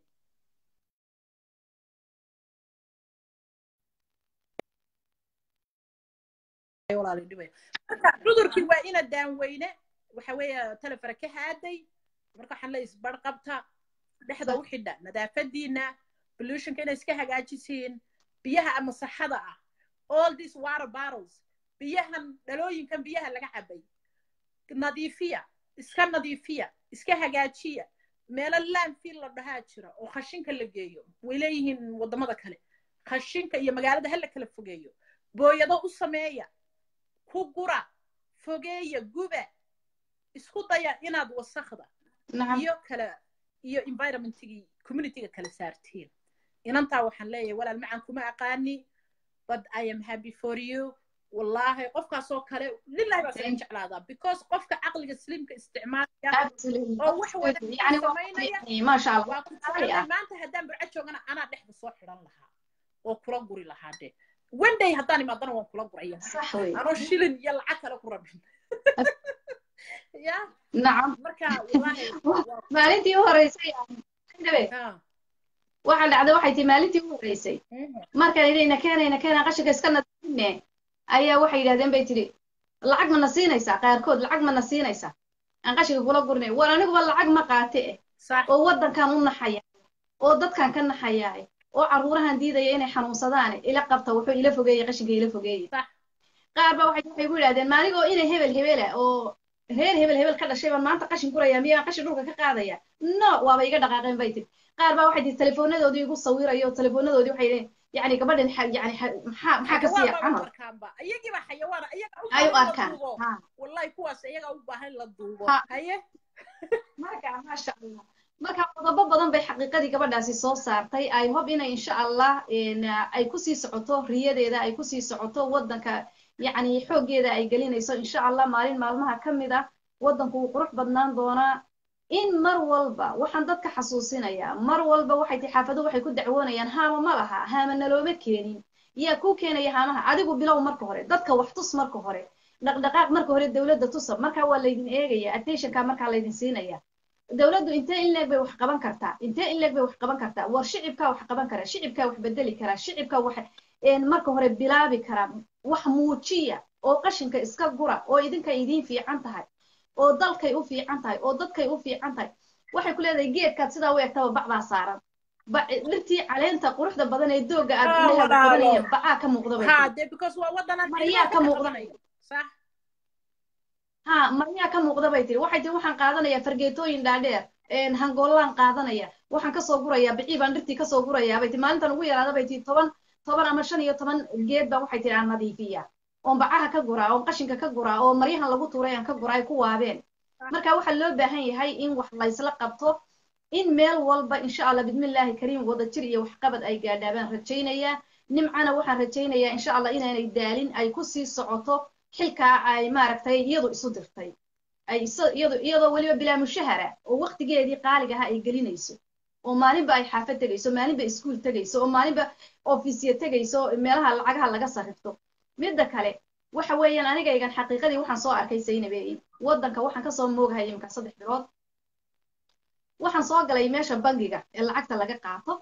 walaalay dhibaya marka cudurkii waa ina daan weyne waxa weeye telefara ka haaday marka waxaan leeyahay isbar qabta dhexda u xidha nadaafadiina pollutionka inay iska hagaajisiin biyaha ama saxada ah all these water bottles biyahan dhalooyinkan biyaha laga cabay nadiifiya iska nadiifiya iska hagaajiya meelo landfill la dhahaa jira oo khashinka la geeyo way leeyihiin waddamada kale khashinka iyo magaalada ha la kala fogeeyo booyado u sameeya ku gura fogeeya guba isku daya inaad wasakda نعم iyo kala iyo environmentigii communityga kala saartiin inantaa waxaan leeyahay walaal macaan kuma aqaani but i am happy for you wallaahi qofkaasoo kale lillahi baa saga Thank- jeclaadaa because qofka caqliga sliimka isticmaalaya absolutely oo wax wanaagsan يعني samaynaya يعني ما شاء الله waa ku Ay, jeclay ah. maanta haddaan burco joogana anaa dhexda soo xidhan lahaa oo kula guri lahaa de one day haddaan imaadana waan kula guraya صح وي anoo shilin iyo lacag kale ku rabin ya نعم marka wallaahi waa- maalintii u horeysay dhabe ah, waxa dhacday waxay tii maalintii u horeysay mhm. markaan idina keenayna keenaa qashinka iska nadiifine ayaa waxay yidhahdeen bay tidhi lacag mana siinaysaa qaarkood lacag mana siinaysaa aan qashinka kula gurnay war aniguba lacag ma qaate eh sax oo waddankan u naxaya oo dadkan ka naxayaa oo carruurahan diidaya inay xanuunsadaan ila qabta wuxuu ila fogeeyey qashinka ila fogeeyey Sax. qaar ba waxay waxay ku yidhahdeen maaligoo inay hebel hebela oo reer hebel hebel ka dhashay baan maanta qashin guraya miyaan qashin dhulka ka qaadaya no waaba iga dhaqaaqeen bay tiri qaar baa waxay tiri teleefoonadoodii igu sawirayo teleefoonadoodii waxay leeyihin yani gabadhan xa- yani xa- maxaa maxaa ka siiya xayawaan baa camal u arkaanba iyagiiba xayawaan iyaga u ay u baahan la arkaan duubo ha wallahi kuwaas iyaga u baahan la duubo Ha. haye marka maasha allah marka qodobo badan bay xaqiiqadii gabadhaasi soo saartay i hope inay insha allah in, uh, ay kusii socoto riyadeeda ay kusii socoto waddanka yacni xooggeeda ay gelinayso insha allah maalin maalmaha ka mid ah waddanku wuu qurux badnaan doonaa in mar walba waxaan dadka xasuusinayaa mar walba waxay ti xaafaduhu waxay ku dacwoonayaan haama ma laha haama nalooma keenin yaa kuu keenaya haamaha adigu bilow marka hore dadka wax tus marka hore dhaqdhaqaaq marka hore dowladda tusa markaa waa laydin eegaya attentionka markaa laydin siinaya dowladdu intee in leeg bay wax qaban kartaa intee in leeg bay wax qaban kartaa war shicibkaa wax qaban karaa shicibkaa wax bedeli karaa shicibkaa wax een, marka hore bilaabi karaa wax muujiya oo qashinka iska gura oo idinkay idiin fiican tahay oo dalkay u fiican tahay oo dadkay u fiican tahay waxay ku leedahay geedkaad sidaa u egtaba bac baa saaran ba- dhirtii caleenta quruxda badan ee dooga aad Ah, indhaheeda walaalo. qabanayeen bacaa ka muuqda bay ha tiri dee because waa waddanan maryaa ka muuqda sax ha maryaa ka muuqda bay tiri waxay tiri waxaan qaadanayaa fargeetooyin dhaadheer een, hangoolaan qaadanaya waxaan kasoo gurayaa bicii baan dhirtii kasoo gurayaa bay tiri maalintan ugu yaraada bay tiri toban toban ama shan iyo toban geed baa waxay tiri aan nadiifiyaa oon bacaha ka guraa oon qashinka ka guraa oo maryahan lagu tuuray aan ka guraa ay ku waabeen marka waxaa loo baahan yahay in wax laysla qabto in meel walba insha allah bidmillaahi kariim wadajir iyo waxqabad ay gaadhaabaan rajaynayaa nimcana waxaan rajaynayaa insha allah inaanay daalin ay ku sii socoto xilkaa ay maaragtay iyadu isu dirtay ay isa- iyadu iyadoo weliba bilaa mushahara oo waqtigeedii qaaliga ahaa ay gelinayso oo maalinba ay xaafad tegayso maalinba iskuul tegayso oo maalinba ofisya tegayso meelaha lacagaha laga sarrifto midda kale waxa weeyaan anigaygan xaqiiqadii waxaan soo arkay saynabeey waddanka waxaan kasoo moogahay iminka saddex bilood waxaan soo galay meesha bangiga ee lacagta laga qaato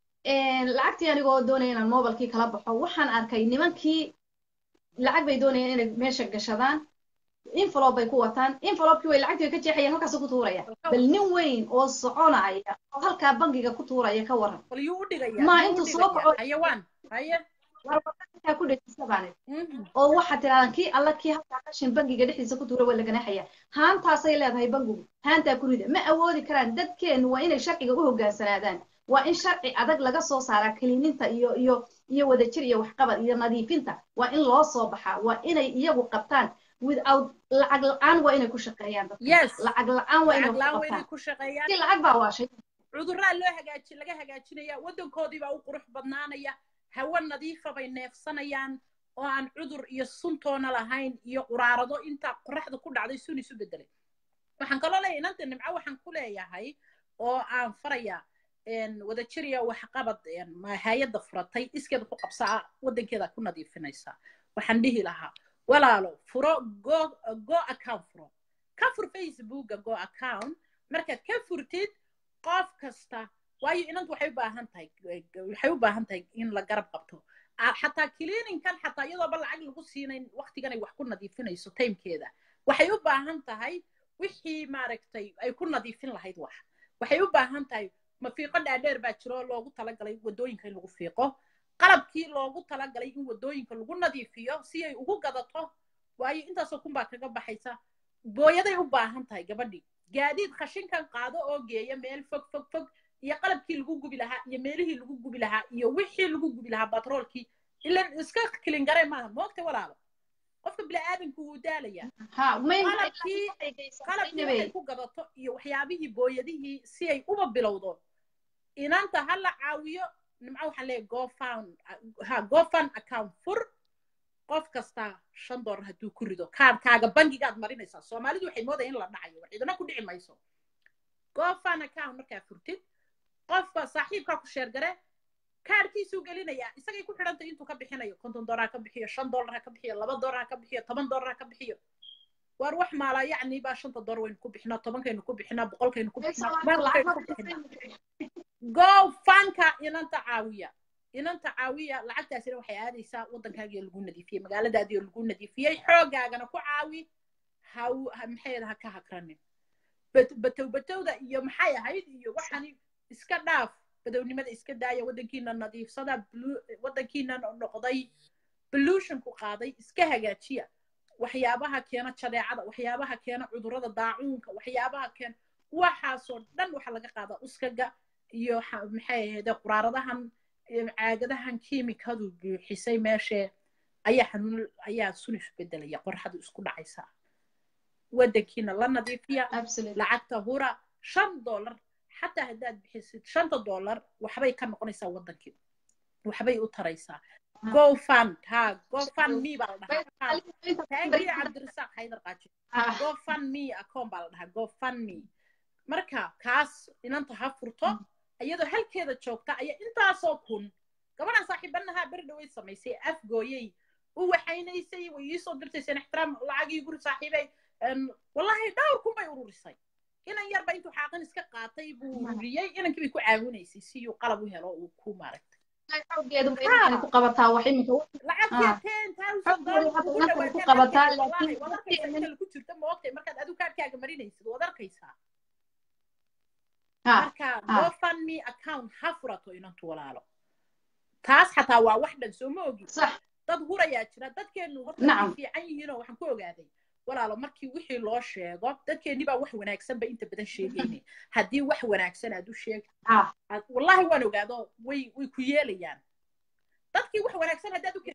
lacagtii anigoo doonaya inaan mobilkii kala baxo waxaan arkay nimankii lacag bay doonayeen inay meesha gashadaan envelope bay ku wataan envelopekii way lacagtii way ka jeexayaan halkaasuu ku tuuraya bal nin weyn oo soconaya oo halkaa bangiga ku tuuraya ka waran bal yuu u dhigaya Ma, yuu u intuu soo dhigaya? kaco- xayawaan haye warwaaa ku dhejisa baanid Mhm. oo waxaad tirahdaan kii alla kii halkaa qashin bangiga dhexdiisa ku tuura waa la ganaaxaya haantaasay leedahay bangigu haantaa ku rida ma awoodi karaan dadkeennu waa inay sharciga u hoggaansanaadaan waa in sharci adag laga soo saaraa kiliininta iyo iyo iyo wadajir iyo waxqabad iyo nadiifinta waa in loo soo baxaa waa inay iyagu qabtaan without lacag la-aan waa inay ku shaqeeyaan dadka Yes. lacag la-aan waa inay lacag ku laan waa inay qabtaan ku shaqeeyaan si lacag baa waashay cudurraa loo hagaaji laga hagaajinaya waddankoodii baa u qurux badnaanaya hawo nadiifa bay neefsanayaan oo aan cudur iyo suntoona lahayn iyo quraarado intaa qoraxda ku dhacday sun isu bedelay waxaan kaloo leeyahay inanta nimco waxaan ku leeyahay oo aan farayaa wadajir iyo waxqabad hay-adda furatay iskeeda ku qabsaa waddankeeda ku nadiifinaysaa waxaan dhihi lahaa walaalo furo go go account furo ka fur facebooka go account markaad ka furtid qof kasta waayo inantu waxay u baahan tahay waxay u baahan tahay in la garab qabto Ah, xataa cleaninkan xataa iyadooba lacag lagu siinayn waqtigan ay wax ku nadiifinayso timekeeda waxay u baahan tahay wixii maaragtay ay ku nadiifin lahayd wax waxay u baahan tahay mafiiqo dhaadheer baa jiro oo loogu talagalay waddooyinka in lagu fiiqo qalabkii loogu talagalay in waddooyinka lagu nadiifiyo si ay ugu gadato waayo intaasoo kun baa kaga baxaysa booyaday u baahan tahay gabadhii gaadiid khashinkan qaado oo geeya meel fog fog fog iyo qalabkii lagu gubi lahaa iyo meelihii lagu gubi lahaa iyo wixii lagu gubi lahaa batroolkii ilan iska kilingare maaha moogta walaalo qofka bini'aadanku wuu daalayaa ha may qalabkii qalabkii waxay ku gadato iyo waxyaabihii booyadihii si ay uba bilowdo inanta ha la caawiyo nimco waxaan leeyahay gofan ha gofan account fur qof kasta shan dollar hadduu ku rido kaadhkaaga bangigaad marinaysaa soomaalidu waxay moodaya in la dhacayo wax idina ku dhici mayso gofan account markaa furtid qofka saaxiibkaa ku sheergare kaadhkiisuu gelinayaa isagay ku xidhantay intuu ka bixinayo konton dollar ha ka bixiyo shan dollar ha ka bixiyo laba dollar ha ka bixiyo toban dollar ha ka bixiyo waar wax maalaa yacni baa shanta dollar waynu ku bixinaa tobankaynu ku bixinaa boqolkaynu ku bixinaa kumankaynu ku bixinaa go fanka inanta caawiya inanta caawiya lacagtaasina waxay aadaysaa waddankaagiyo lagu nadiifiyey magaaladaadiyo lagu nadiifiyey xoogaagana ku caawi ha maxay ha ka hakranin batow batowda iyo maxay ahayd iyo waxani iska dhaaf badownimada iska daaya waddankiina nadiifsada waddankiina noqday pollutionku qaaday iska hagaajiya waxyaabaha keena jadeecada waxyaabaha keena cudurrada daacuunka waxyaabaha keena waxaasoo dhan waxa laga qaadaa uskaga iyo maxay ahayde quraaradahan caagadahan kiimikadu buuxisay meeshee ayaa xanuun ayaa sun isu bedelaya qorxadu isku dhacaysaa waddankiina la nadiifiya lacagta hura shan dollar xataa haddaad bixisid shanta dollar waxbay ka noqonaysaa waddankii waxbay u taraysaa gofund ha gofund me baa la dhahaa taagiya cabdirasaaq haydar qaaji gofund me account baa la dhahaa gofund me marka kaas inanta ha furto iyadoo halkeeda joogta ayaa intaasoo kun gabadhan saaxiibanahaa beri dhaway samaysay afgooyey u waxaynaysay way iisoo dirtayseen ixtiraam lacagii guri saaxiibay wallahi dhowr kun bay ururisay inan yarba intuu xaaqin iska qaatay buu ururiyey inankii bay ku caawinaysay si uu qalab u helo uu ku maaragtay ku jirta ma ogtay markaad adigu kaadhkaaga marinaysid waad arkaysaa marka gofundme account ha furato inantu walaalo taas xataa waa wax dhan soo ma ogi dad hurayaa jira dadkeenu horta fiican yihiinoo waxaan ku ogaaday walaalo markii wixii loo sheego dadkeenni baa wax wanaagsan ba inta badan sheegayne haddii wax wanaagsan aad u sheegto wallahi waan ogaado way way ku yeelayaan dadkii wax wanaagsan haddaad u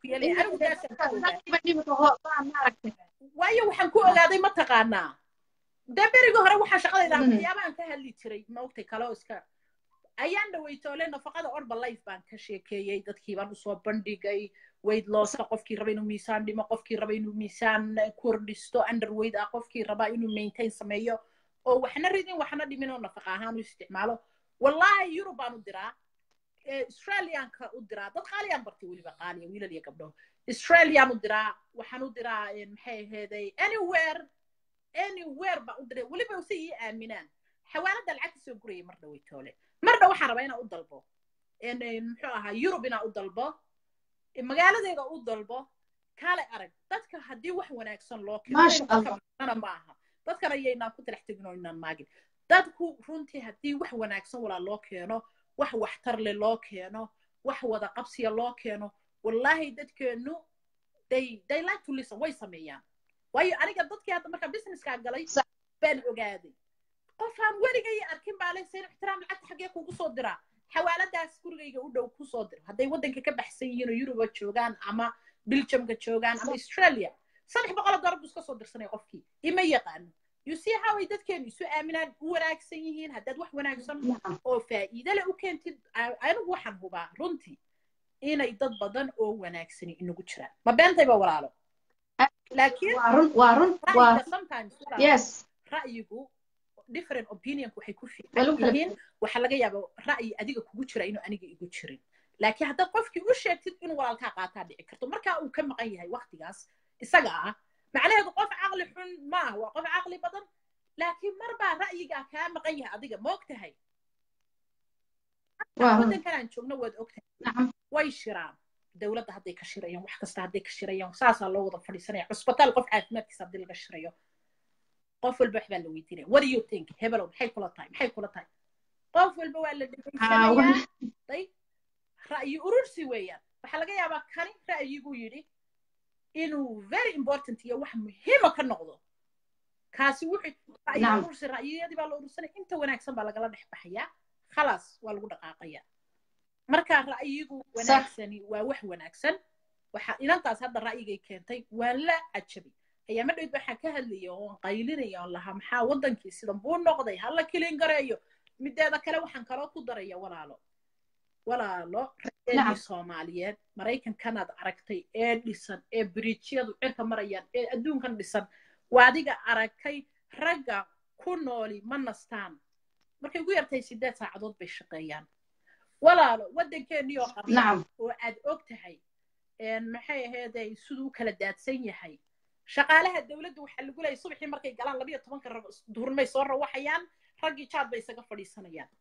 waayo waxaan ku ogaaday ma taqaanaa dee berigii hore waxaa shaqadayda waxyaabahan ka hadli jiray maogtay kaloo iska ayaan dhawaytoole nafaqada orba life baan ka sheekeeyey dadkii baan usoo bandhigay weyd looska qofkii raba inuu miisaan dhimo qofkii raba inuu miisaan kordhisto underweyd ah qofkii raba inuu maintain sameeyo oo waxna ridin waxna dhimin oo nafaqa ahaan u isticmaalo wallahi yurub baan u diraa australianka u diraa dad qaaliyaan bartay weliba qaaliya wiilal iyo gabdho australian u diraa waxaan u diraa maxay aheeday anywhere anywhere baan u diray weliba si ii aaminaan xawaalada lacag kasoo gurayay mar dhawaytoole mar dha waxaan rabaa inaan u dalbo muxuu ahaa yurub inaan u dalbo magaaladeeda u dalbo kaale arag dadka haddii wax wanaagsan loo keeno ma aha dadkan ayaynaan ku talax tegin oo inaan maagin dadku runtii haddii wax wanaagsan walaa loo keeno wax waxtar leh loo keeno wax wada qabsiya loo keeno wallahi dadkeennu they they like to listen way sameeyaan waayo aniga dadkii hadda markaa businesskaa galay baan ogaaday qofaan weligay arkin baa leh sayn ixtiraam lacagta xaggee kugu soo diraa xawaaladaas gurigayga u dhow kusoo diro hadday waddanka ka baxsan yihiin oo yuruba joogaan ama biljamka joogaan ama australia saddex boqol dollar buu iska soo dirsanaya qofkii ima yaqaano you see how ay dadkeenu isu aaminaan u wanaagsan yihiin haddaad wax wanaagsan oo faa'iide leh u keentid anigu waxaan hubaa runtii inay dad badan oo wanaagsani inagu jiraan ma beentayba walaalo laakiin ra'yigu different opinion waxay ku fiican yihiin waxaa laga yaaba ra'yi adiga kugu jira inuu aniga igu jirin laakiin haddaad qofkii u sheegtid inuu walaalkaa qaataa dhici karto markaa uu ka maqan yahay waktigaas isaga ah macnaheedu qof caqli xun ma ah waa qof caqli badan laakiin mar baa ra'yigaa kaa maqan yahay adiga ma og tahay waddankan aan joogno waad og tahay way shiraan dowladda hadday ka shirayaan wax kasta hadday ka shirayaan saasaa loo wada fadhiisanaya cusbitaal qof caafimaadkiisa haddii laga shirayo qof walba waxbaa la weydiinaya what do you think hebelow maxay kula tahay maxay kula tahay qof walba waa la dhegeysanaya day ra'yi urursi weeyaan waxaa laga yaabaa kani ra'yiguu yidhi inuu very important iyo wax muhiima ka noqdo kaasi wuxuu ra'yi urursi ra'yiyadii baa la urursanaya inta wanaagsan baa lagala dhex baxayaa khalaas waa lagu dhaqaaqaya marka ra'yigu wanaagsani waa wax wanaagsan waxa inantaas hadda ra'yigay keentay waa la cajabay ayaama dhowd waxaan ka hadlaya oon qaylinaya oon lahaa maxaa waddankii sidan buu noqday hala kilin gareeyo mideeda kale waxaan kaloo ku daraya walaalo walaalo raeedii soomaaliyeed maraykankanaad aragtay ee dhisan ee biriijyadu cirka marayaan ee adduunkan dhisan waa adiga aragtay ragga ku nooli ma nastaan markay ugu yartahay sideed saacadood bay shaqeeyaan walaalo waddankeennii oo qarna oo aad og tahay maxay aheeday siduu u kala daadsan yahay shaqaalaha dowladda waxaa lagu leeyay subaxii markay galaan labayo tobanka duhurnimay soo rawaxayaan raggii jaad bay isaga fadhiisanayaan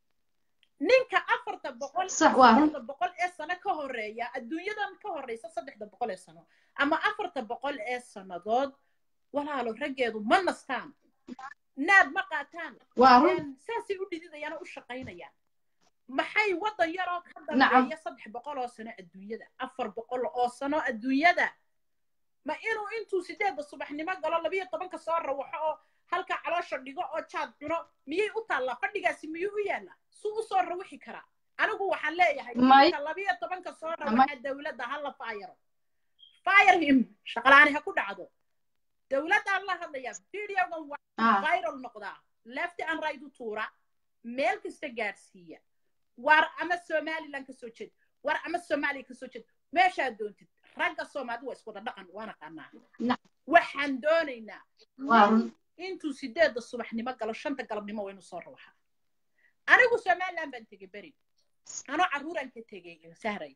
ninka afarta boqol afarta boqol ee sano ka horeeya adduunyadan ka horeysa saddexda boqol ee sano ama afarta boqol ee sannadood walaalo raggeedu ma nastaan naad ma qaataan saasay u dhididayaan oo u shaqaynayaan maxay waddan yaroo ka dambeeya saddex boqol oo sano adduunyada afar boqol oo sano adduunyada ma inuu intuu sideedda subaxnimo galo labiyo tobanka soo rawaxo oo halka caloosha dhigo oo jaad cuno miyay u taallaa fadhigaasi miyuu u yaallaa suu u soo rawixi karaa anigu waxaan leeyahay inka labiyo tobanka soo rawaxa dowladda hala faayaro fire him shaqalaani ha ku dhacdo dowladdaan la hadlayaa videogan waa viral noqdaa lefty and right u tuura meel kasta gaadhsiiya war ama somaliland ka soo jeed war ama soomaaliya ka soo jeed meeshaad doontid ragga soomaalida waa iswada dhaqan waana qanaa waxaan doonaynaa intuu sideedda subaxnimo galo shanta galabnimo waynu soo rawaxa anigu somaliland baan tegey beri anoo carruuraan ka tegey sahray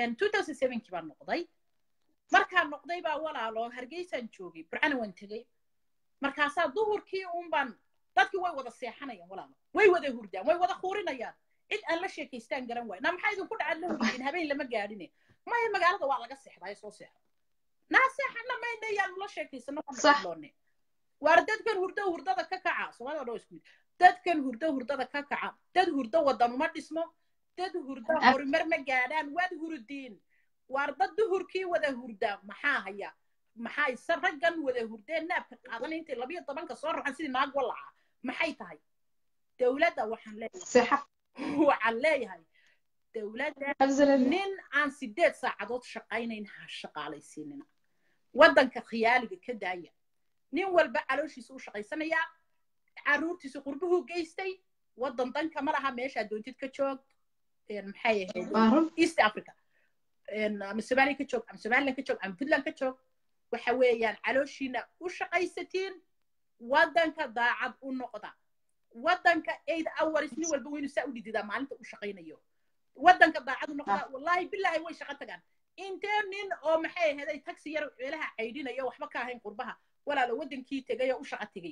kii baan noqday markaan noqday baa walaalo hargeysaan joogay burcana waan tegey markaasaa duhurkii unbaan dadkii way wada seexanayaan walaalo way wada hurdaan way wada huurinayaan cid aan la sheekaystaan garan waay naa maxaa idinku dhacad la hurdiin habeen lama gaadhine maya magaalada waa laga seexdaa soo seexo naa seexana mayna yaanu la sheekaysano loone waar dadkan hurdo hurdada ka kaca soomaalida dhan isku dadkan hurdo hurdada ka kaca dad hurdo waddan uma dhismo dad hurdo horumar ma gaadhaan waad hurdiin waar dad duhurkii wada hurda maxaa haya maxay se raggan wada hurdeen naabka qaadan intay labiyo tobanka soo raxan sidii naag walaca maxay tahay dowladda waxaan leeyahay waxaan leeyahay dowladda nin aan sideed saacadood shaqaynayn ha shaqaalaysiinina waddanka khiyaaliga ka daaya nin walba calooshiisa u shaqaysanayaa carruurtiisa qurbuhu geystay waddan danka ma laha meeshaa doontid ka joog maxay ahayd east africa ama somaliya ka joog ama somaliland ka joog ama puntland ka joog waxa weeyaan calooshiina u shaqaysatiin waddanka daacad u noqda waddanka eight hours nin walba waynu saa u dhididaa maalinta u shaqaynayo waddanka daacad u noqda wallahi billahi way shaqo tagaan intee nin oo maxay ahayd taxi yar meelaha caydhinayo waxba ka ahayn qurbaha walaalo waddankii tegay oo u shaqo tegay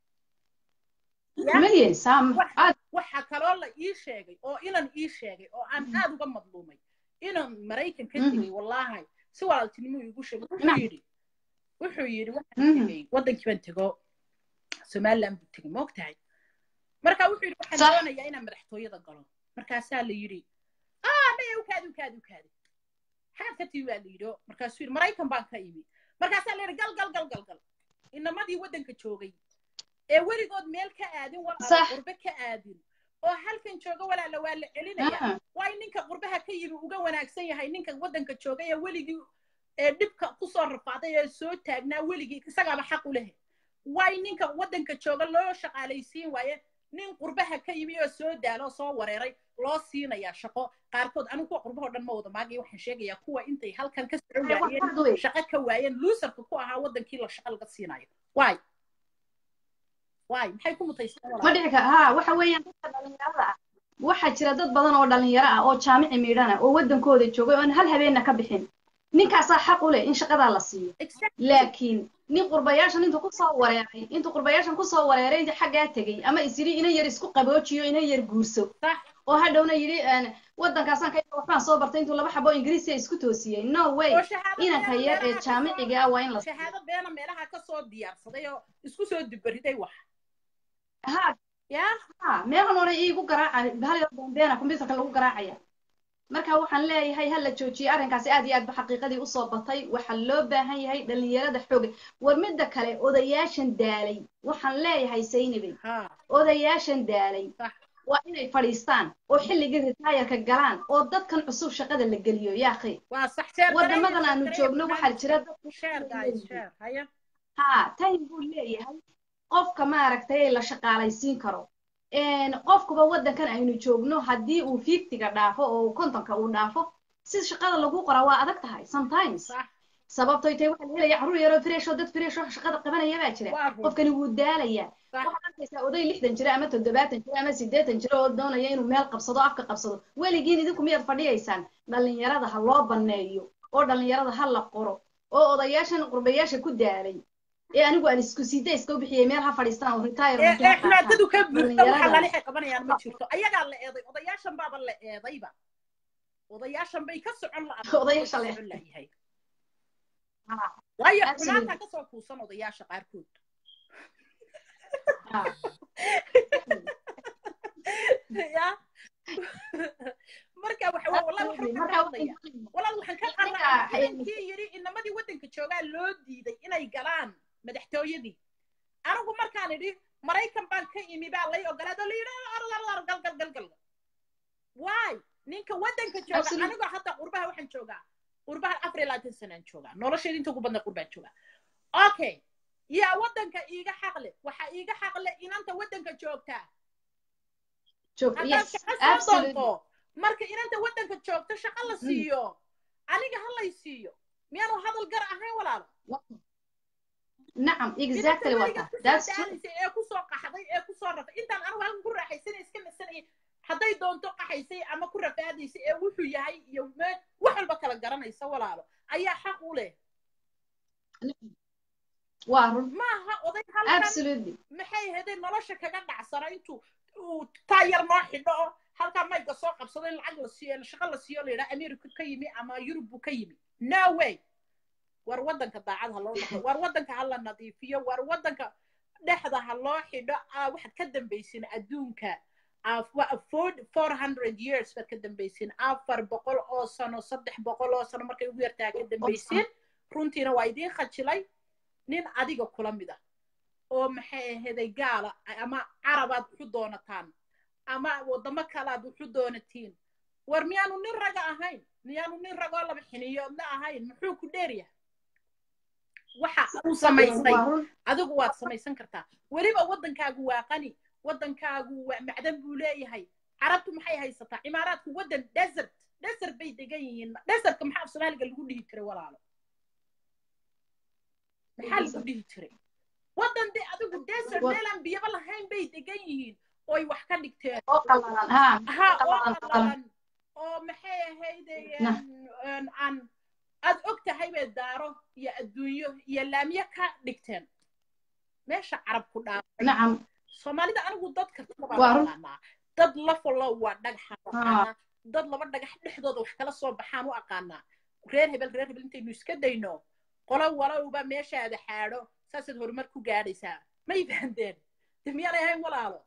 waxa kaloo la ii sheegay oo inan ii sheegay oo aan aad uga madluumay inan maraykan ka tegay wallahi si walaaltinimo igu sheegay wuxuu yidhi wuxuu yidhi waxaan tegay waddankii baan tego somaliland buu tegay ma ogtahay marka wuxuu yidhi waxaan doonayaa inaan madaxtooyada galo markaasaa la yidhi ah maya ukaadi ukaadi ukaadi xaad ka timi baa la yidhi markaasuu yidhi maraykan baan ka imi markaasaa la yidhi gal gal gal gal gal inamadii waddanka joogay ee weligood meel ka aadin walaala qurbe ka aadin oo halkan jooga walaala waa la celinaya waay ninka qurbaha ka yimi uga wanaagsan yahay ninka waddanka jooga ee weligii ee dhibka kusoo rafaaday ee soo taagnaa weligii isagaaba xaq u leh waay ninka waddanka jooga loo shaqaalaysiin waaye nin qurbaha ka yimi oo soo daalo soo wareeray loo siinayaa shaqo qaarkood anigu kuwa qurbahoo dhan ma wada maagay waxaan sheegayaa kuwa intay halkan ka soo waayeen shaqo ka waayeen luusarka ku ahaa waddankii la shaqo laga siinayo waay waay maxay ku mutaysan ma dhici kara ha waxa weeyaan dadka dhalinyarada ah waxaa jira dad badan oo dhalinyaro ah oo jaamici miidhana oo waddankooda joogay oon hal habeenna ka bixin ninkaasaa xaq u leh in shaqadaa la siiyo laakiin nin qurbayaashan intuu kusoo wareeray intuu qurbayaashan kusoo wareeray xaggaa tegey ama is yidhi ina yar isku qaboojiyo ina yar guurso oo hadhowna yidhi waddankaasaan ka waxbaan soo bartay intuu laba xabo ingiriisiya isku toosiyey no way inanka yar ee jaamiciga ah waa in la shahaado beena meelaha ka soo diyaarsaday oo isku soo dibariday wax ha ya ha meelan hore iigu garaaca bahal bombeena computerka lagu garaacaya marka waxaan leeyahay ha la joojiyo arrinkaasi aad iyo aad ba xaqiiqadii usoo batay waxaa loo baahan yahay dhalinyarada xooga war midda kale odayaashan daalay waxaan leeyahay saynabey odayaashan daalay waa inay fadhiistaan oo xilligii ritaayarka galaan oo dadkan cusub shaqada la geliyo yaakhi waddamadan aanu joogno waxaa jira ha time buu leeyahay qofka maaragtay la shaqaalaysiin karo qofkuba waddankan aynu joogno haddii uu fiiftiga dhaafo oo kontonka uu dhaafo si shaqada lagu qoraa waa adag tahay sometimes sababtoy tahay waxaa la helaya carruur yaroo fresho dad fresho shaqada qabanaya baa jira qofkani wuu daalaya waxaad arkaysaa oday lixdan jira ama toddobaatan jira ama siddeetan jira oo doonaya inuu meel qabsado afka qabsado weligiin idinku miyaad fadhiyaysaan dhallinyarada ha loo banneeyo oo dhallinyarada ha la qoro oo odayaashan qurbayaasha ku daalay ee anigu aan isku siida iska bixiyay meel ha fadhiistaan oo retire xulaadadu ka buuxda waxa lalixay qabanayaan ma jirto ayagaa la eeday odayaashan baaba la eedayba odayaashan bay ka socon odayaasha la layahay waayo xumaanta ka soo kuusan odayaasha qaarkood ya marka waxa wallahi waxaan ka qaadaya walaal waxaan ka qaadaya kii yiri inamadii waddanka joogaa loo diiday inay galaan madaxtooyadii anigu markaan idhi maraykan baan ka imi baa lay ogolaado la yidhi arlar gal gal gal gal waay ninka waddanka jooga anigoo hadda qurbaha waxaan joogaa qurbaha afar iyo labaatan sanaan joogaa nolosheeda inta ugu badna qurbaan joogaa okay yaa waddanka iiga xaqle waxaa iiga xaqle inanta waddanka joogtaa haddaad shaqo soo doonto marka inanta waddanka joogto shaqo la siiyo aniga ha lay siiyo miyaanu hadal gar ahayn walaalo نعم exactly what that's ee ku soo qaxday ee ku soo rafay intaan anigu halkan ku raaxaysanay iska nasanay hadday doonto qaxaysay ama ku rafaadaysay ee wuxuu yahay iyo wax walba kala garanaysa walaalo ayaa xaq u leh waa run maaha oday halkan absolutely maxay haday nolosha kaga dhacsana intuu uu taayar noo xidho oo halkaa mayga soo qabsado in lacag la siiyo shaqo la siiyo la yidhaha america ka yimi ama yurub buu ka yimi no way war waddanka daacad ha loo noqdo war waddanka ha la nadiifiyo war waddanka dhexda ha loo xidho waxaad ka dambaysin adduunka four hundred years baad ka dambaysin afar boqol oo sano saddex boqol oo sano markay ugu yartaa ka dambaysin runtiina waa idiin khajilay nin adiga kula mida oo maxay aheeday gaala ama carabaad wuxu doonataan ama waddamo kalaad wuxu doonatiin war miyaanu nin raga ahayn miyaanu nin ragoo laba xiniyoodna ahayn muxuu ku dheeryahay waxa uu samaysay adigu waad samaysan kartaa weliba waddankaagu waa qani waddankaagu waa macdan buu leeyahay carabtu maxay haysataa cimaaraadku waddan desert desert bay degan yihiin desertka maxaa af soomaaliga lagu dhihi jiray walaalo maxaa lagu dhihi jiray waddan de adigu desert meelaan biyaba lahayn bay degan yihiin oy wax ka dhigteen ha oo qalalan oo maxay ahayde aan aad og tahay bay daaro iyo adduunyo iyo laamyo ka dhigteen meesha carab ku dhaafay soomaalida anigu dad kartabaa dad lafalo waa dhagaxa aqaanaa dad laba dhagax dhexdooda wax kala soo baxaan u aqaanaa reer hebel reer hebel intaynu iska dayno qolo walowba meeshaada xaadho saasaad horumar ku gaadhaysaa may fahandeen de miyaanay ahayn walaalo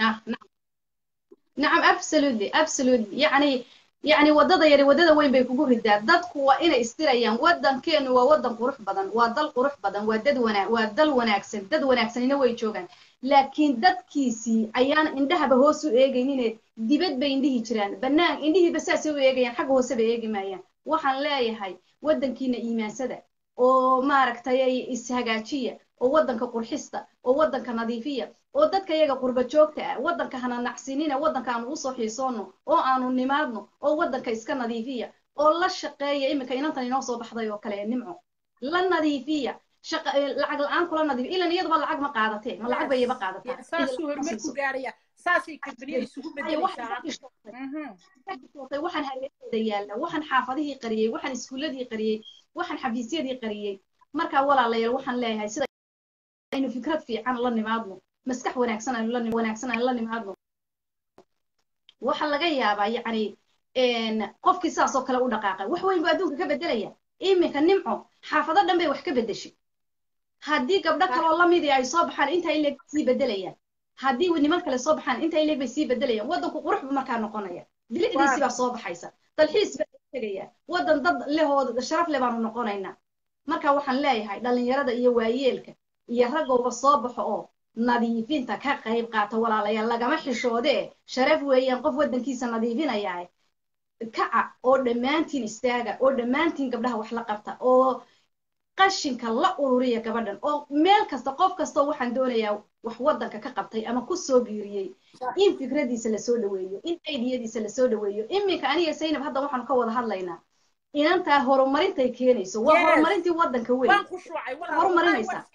nacam absolutely absolutely yacni yacni waddada yari waddada weyn bay kugu ridaa dadku waa inay istirayaan waddankeenu waa waddan qurux badan waa dal qurux badan waa dad wana waa dal wanaagsan dad wanaagsanina way joogaan laakiin dadkiisii ayaan indhahaba hoos u eegaynine dibad bay indhihi jiraan bannaan indhihiiba saasay u eegayaan xagga hoose bay eegi maayaan waxaan leeyahay waddankiina iimaansada oo maaragtay ishagaajiya oo waddanka qurxista oo waddanka nadiifiya oo dadka iyaga qurba joogta ah waddanka hana nacsinina waddanka aanu usoo xiisoono oo aanu nimaadno oo waddanka iska nadiifiya oo la shaqeeya iminka inantan inoo soo baxday oo kale nimco la nadiifiya lacag la-aan kula nadiifiya ilan iyaduba lacag ma qaadatee ma lacag bay iyaba qaadataa saasuu horumar ku gaaraya saasay kambaniya isugu bedelaysaa waxaan hareeraheeda yaalla waxaan xaafadihii qariyey waxaan iskuuladii qariyey waxaan xafiisyadii qariyey markaa walaalayaal waxaan leeyahay sida aynu fikrad fiican la nimaadno maskax wanaagsan aynu la wanaagsan aynu la nimaadno waxaa laga yaabaa yacni qofkii saas oo kale u dhaqaaqay wax weyn buu adduunka ka bedelaya iminka nimco xaafado dhan bay wax ka bedeshay haddii gabdho kaloo lamidii ay soo baxaan intaa ileeg sii bedelayaan haddii niman kale soo baxaan intaa ileeg bay sii bedelayaan waddanku qurux buu markaa noqonaya bilicdiisii baa soo baxaysa dalxiis baa tegaya waddan dad lehooda sharaf leh baanu noqonaynaa marka waxaan leeyahay dhallinyarada iyo waayeelka iyo raggowba soo baxo oo nadiifinta ka qayb qaata walaalayaal lagama xishoodee sharaf weeyaan qof waddankiisa nadiifinaya kaca oo dhammaantiin istaaga oo dhammaantiin gabdhaha wax la qabta oo qashinka la ururiya gabadhan oo meel kasta qof kastoo waxaan doonayaa wax waddanka ka qabtay ama ku soo biiriyey in fikradiisa lasoo dhaweeyo in aidiyadiisa lasoo dhaweeyo iminka aniga saynab hadda waxaanu ka wada hadlaynaa inantaa horumarintay keenayso waa horumarintii waddanka weyn horumarinaysa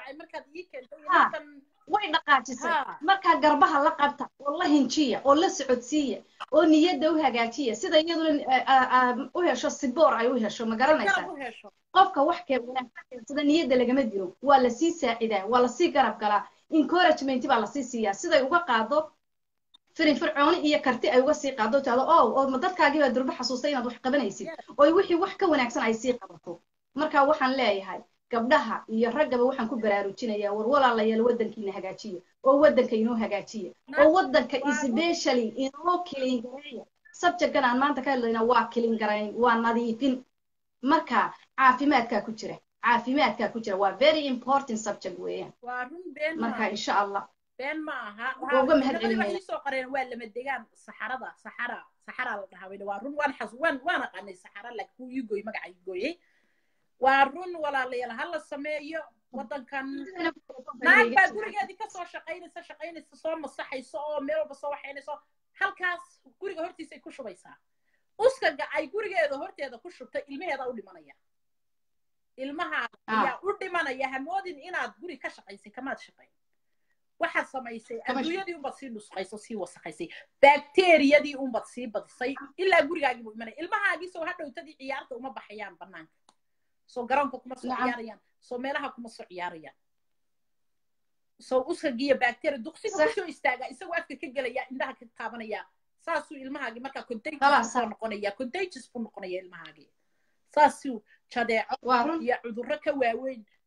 way dhaqaajisay markaa garbaha la qabta oo la hinjiya oo la socodsiiya oo niyadda u hagaajiya sida iyaduna u hesho siboor ay u hesho ma garanaysaa qofka wax kee wanaagsan sida niyadda lagama diro waa lasii saacidaa waa lasii garab galaa encouragement baa lasii siiyaa siday uga qaado firinfircooni iyo karti ay uga sii qaado taado o oo dadkaagii baa durba xasuustay inaad wax qabanaysid oo wixii wax ka wanaagsan ay sii qabato marka waxaan leeyahay gabdhaha iyo raggaba waxaan ku baraarujinayaa war walaalayaal waddankiina hagaajiya oo waddanka inoo hagaajiya oo waddanka especially inoo kilin gareeya subjectkan aan maanta ka hadlayna waa kilin garayn waa nadiifin marka caafimaadkaa ku jira caafimaadkaa ku jira waa very important subject weeyaan marka insha allah been ma aha uga mahadcelinayna soo qareen waa lama degaan saxarada saxara saxara la dhahaa waa run waan xas waan waan aqaanay saxara laakiin kuu ii gooy magaca ii gooyey waa run walaalayaal ha la sameeyo waddankan naag baa gurigeedii kasoo shaqaynaysa shaqaynaysa soo masaxayso oo meel walba soo waxaynayso halkaas guriga hortiisa ay ku shubaysaa uskaga ay gurigeeda horteeda ku shubtay ilmaheeda u dhimanaya ilmaha ayaa u dhimanaya hamoodin inaad guri ka shaqaysay kamaad shaqayn waxaad samaysay adduunyadii unbaad sii dhusqayso sii wasaqaysay bakteriyadii unbaad sii badisay ilaa gurigaagii buu imanaya ilmahaagii soo hadhowtadii ciyaarta uma baxayaan banaanka soo garoonka kuma soo ciyaarayaan soo meelaha kuma soo ciyaarayaan soo uskagiiyo bacteria duqsiga kusoo istaagaa isagoo afka ka gelaya indhaha ka taabanaya saasuu ilmahaagii markaa contagious buu noqonaya contagious buu noqonaya ilmahaagii saasuu jadeeco iyo cudurro ka waaweyn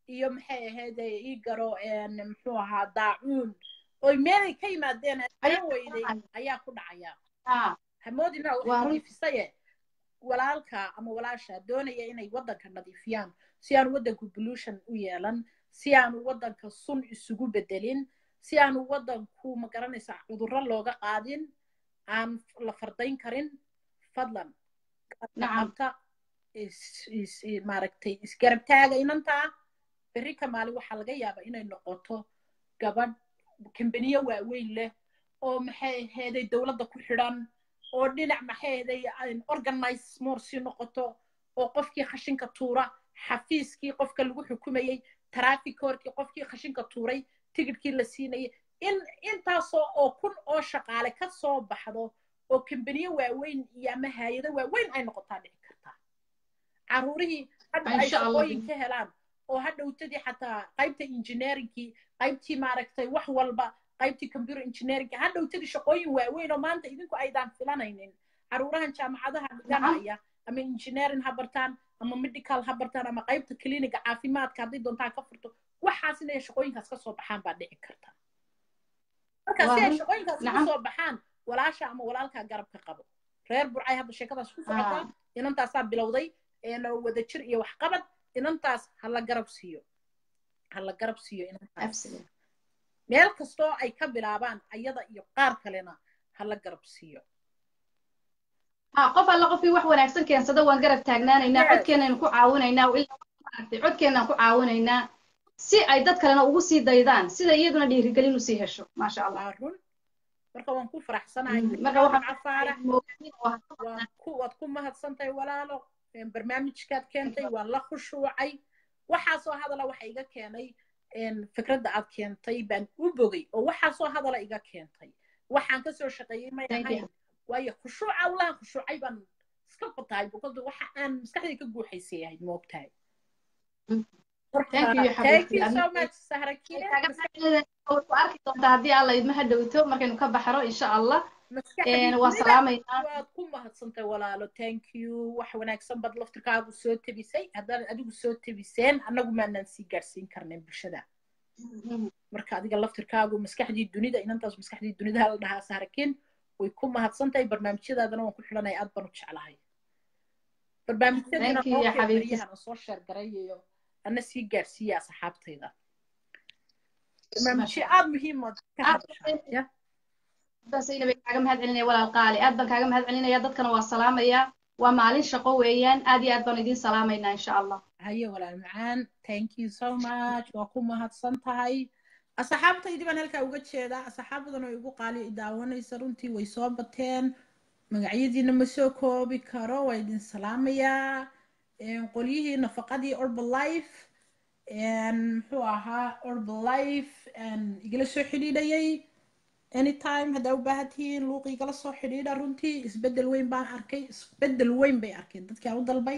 iyo maxay ahayd ii garo muxuu ahaa daacuun oy meelay ka yimaadeen aan weyday ayaa ku dhacaya hamoodina waxay nadiifisaye walaalka ama walaasha doonaya inay waddanka nadiifiyaan si aanu waddanku pollution u yeelan si aanu waddanka sun isugu bedelin si aanu waddanku ma garanaysaa cudurro looga qaadin aan la fardayn karin fadlan qabta maaragtay isgarabtaaga inantaa berri ka maalin waxaa laga yaabaa inay noqoto gabadh kambaniyo waaweyn leh oo maxay aheeday dowladda ku xidhan oo dhinac maxay aheeday organize more sii noqoto oo qofkii khashinka tuura xafiiskii qofka lagu xukumayey traffickorkii qofkii khashinka tuuray tigidhkii la siinayay in intaasoo oo kun oo shaqaale ka soo baxdo oo kambaniyo waaweyn iyo ama haayado waaweyn ay noqotaa dhici kartaa caruurihii hadda ay shaqooyin ka helaan oo hadhowtadii xataa qaybta engineeringkii qaybtii maaragtay wax walba qaybtii computer engineeringkii hadhowtadii shaqooyin waaweyn oo maanta idinku aydaan filanaynin caruurahan jaamacadaha dhiganaya ama engineering ha bartaan ama medical ha bartaan ama qaybta cliniga caafimaadka hadday doontaan ka furto waxaas inay shaqooyinkaas ka soo baxaan baa dhici karta marka si ay shaqooyinkaas ka soo baxaan walaasha ama walaalkaa garabka qabo reer burcay hadda sheekadaas ku socotaa inantaasaa bilowday wadajir iyo waxqabad inantaas hala garab siiyo hala garab siiyo inantaas meel kastoo ay ka bilaabaan ayada iyo qaar kalena hala garab siiyo qof alla qofkii wax wanaagsan keensada waan garab taagnaanaynaa codkeenaynu ku caawinaynaa ilaaaragtay codkeenaan ku caawinaynaa si ay dad kalena ugu sii daydaan sida iyaduna dhiirigelin usii hesho maasha allah run marka waan ku faraxsanahay waad ku mahadsantahay walaalo barnaamijkaad keentay waan la khushuucay waxaasoo hadala waxa iga keenay fikradda aad keentay baan u bogay oo waxaasoo hadala iga keentay waxaan kasoo shaqeeyey may ahayn waayo khushuuca allahan khushuucay baan iska fatahay bukadu waxa aan maskaxdii ka guuxaysay ahayd moogtahay arki doontaa haddii alla idma hadhowto markaynu ka baxro insha allah waan salaamaynaa waad ku mahadsantay walaalo thank you wax wanaagsan bad laftirkaagu soo tebisay haddaan adigu soo tebiseen annagu maanaan sii gaadhsiin karnayn bulshada marka adiga laftirkaagu maskaxdii dunida inantaas maskaxdii dunida la dhahaa saarakin way ku mahadsantahay barnaamijyadaadana waan ku xidhanaya aad baan u jeclahay barnaamijyadiina soo sheergarayayo ana sii gaadhsiiya asxaabtayda barnaamijyo aad muhiimood ka hadashaa basayna bay kaaga mahad celinaya walaal qaali aad baan kaaga mahad celinaya dadkana waa salaamaya waa maalin shaqo weeyaan aad iyo aad baan idiin salaamaynaa insha allah haye walaal macaan thank you so much waa ku mahadsan tahay asxaabtaydii baan halkaa uga jeedaa asxaab badan oo igu qaali daawanaysa runtii way soo bateen magacyadiina ma soo koobi karo waa idin salaamayaa qolyihii nafaqadii orbalife muxuu ahaa orbalife igala soo xidhiidhayay anytime haddaa u baahan tihiin luuq igala soo xidhiidha runtii isbeddel weyn baan arkay isbeddel weyn bay arkeen dadkii aan u dalbay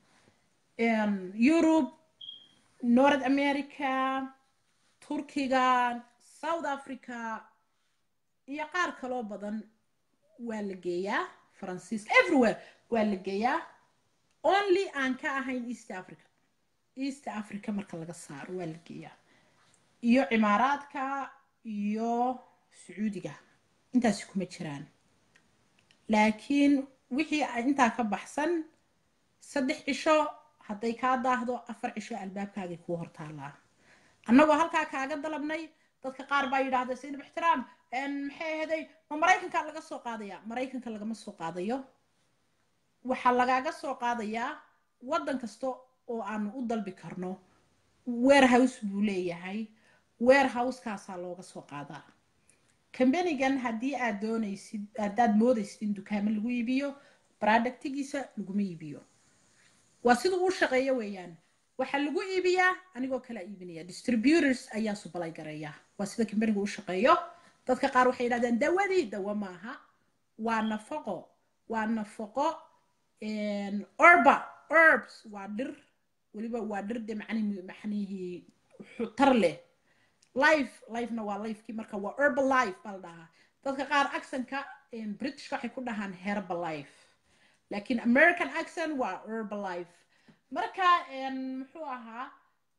europe north america turkiga south africa iyo qaar kaloo badan waa la geeyaa faransiiska everywhere waa la geeyaa only aan ka ahayn east africa east africa marka laga saaro waa la geeyaa iyo cimaaraadka iyo sacuudiga intaasi kuma jiraan laakiin wixii intaa ka baxsan saddex cisho hadday kaa daahdo afar cisho albaabkaagay kuu hortaallaa annagoo halkaa kaaga dalabnay dadka qaar baa yidhaahda saynab ixtiraam maxay ahaday ma maraykanka laga soo qaadaya maraykanka lagama soo qaadayo waxaa lagaaga soo qaadayaa waddan kasta oo aanu u dalbi karno warehouse buu leeyahay warehouse-kaasaa looga soo qaadaa kambanigan haddii aad doonaysid haddaad moodaysid in dukaamo lagu iibiyo productigiisa laguma iibiyo waa siduu u shaqeeyo weeyaan waxaa lagu iibiyaa anigoo kala iibinaya distributors ayaa subalay gareeya waa sida kambanigu u shaqeeyo dadka qaar waxay yidhahdeen dawadii dawa maaha waa nafaqo waa nafaqo orba herbs waa dhir weliba waa dhir de macnihii tar leh life lifena waa lifekii marka waa herbal life baa la dhahaa dadka qaar accentka britishka waxay ku dhahaan herbal life laakiin american accent waa herbal life marka muxuu ahaa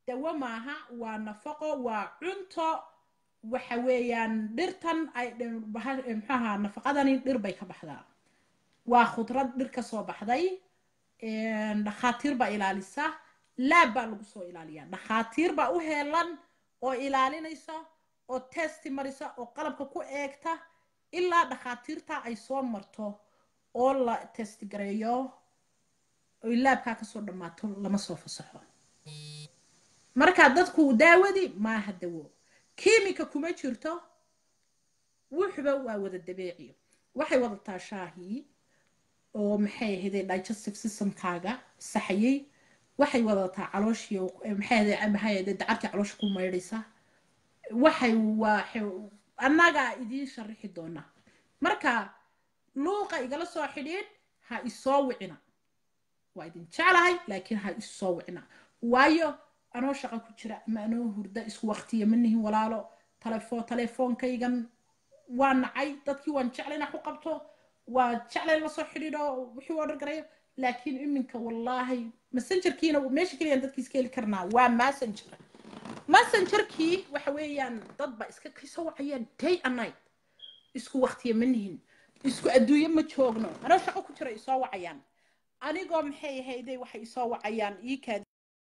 dawo maaha waa nafaqo waa cunto waxa weeyaan dhirtan ay muxuaha nafaqadani dhir bay ka baxdaa waa khudrad dhir ka soo baxday dhakhaatiir baa ilaalisa laab baa lagu soo ilaaliyaa dhakhaatiir baa u heelan oo ilaalinaysa oo testi marisa oo qalabka ku eegta ilaa dhakhaatiirta ay soo marto oo la testi gareeyo oy laabkaa kasoo dhammaato lama soo fasaxo marka dadku daawadi maaha dawo kiimika kuma jirto wuxuba waa wada dabeeci waxay wadataa shaahii oo maxay ahayde digestive systemkaaga saxayay waxay wadataa calooshii maxay ahayde dacarkii caloosha ku maydhaysa waxay waa annagaa idiin sharixi doonaa marka luuqa igala soo xidhiidh ha isoo wicina waa idin jeclahay laakiin ha isoo wicina waayo anoo shaqa ku jira ama anoo hurda isku waqtiya ma nihin walaalo telefo telefoonkaygan waa nacay dadkii waan jeclay inaa ku qabto waa jeclay la soo xidhiidho wixii oo dhargarayo laakiin iminka wallaahi messengerkiina meesha keliyaan dadkii iska heli karnaa waa messenger messengerkii waxa weeyaan dad ba iska kasoo wacayaan day and night isku waqtiya ma nihin isku adduunye ma joogno anoo shaqo ku jira isoo wacayaan anigoo maxay ahayday waxay isoo wacayaan iikaad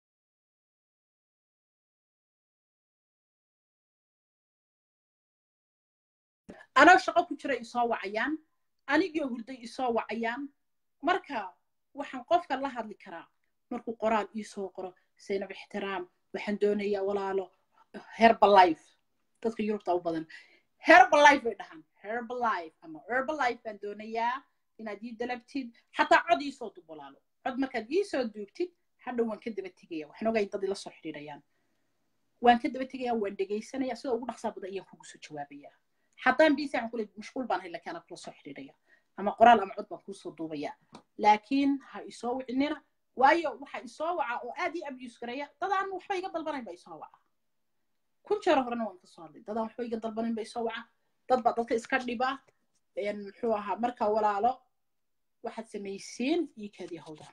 anoo shaqo ku jira isoo wacayaan anigoo hurday isoo wacayaan marka waxaan qofka la hadli karaa markuu qoraal iisoo qoro saynab ixtiraam waxaan doonayaa walaalo herbalife dadka yurubta u badan herbalife bay dhahaan herbalife ama herbalife baan doonayaa inaad ii dalabtid xataa cod iisoo dub walaalo cod markaad iisoo duubtid hadhow waan ka daba tegaya waxaan ogay dad ila soo xidhiidhayaan waan ka daba tegaya waan dhegaysanaya sida ugu dhaqsaa badan ayaan kugu soo jawaabaya haddaan biisi aan kule mashquul baan hay laakiin anaa kula soo xidhiidhaya ama qoraal ama cod baan kuusoo duubaya laakiin ha isoo wicinina waayo waxa isoo waca oo aad ii abuse gareeya dadaan waxba iga dalbanayn ba isoo waca kun jeer horena waan kasoo hadlay dadaan waxba iga dalbanayn ba isoo waca dad baa dadka iska dhiba muxuu ahaa marka walaalo waxaad samaysiin ii kaadii hawda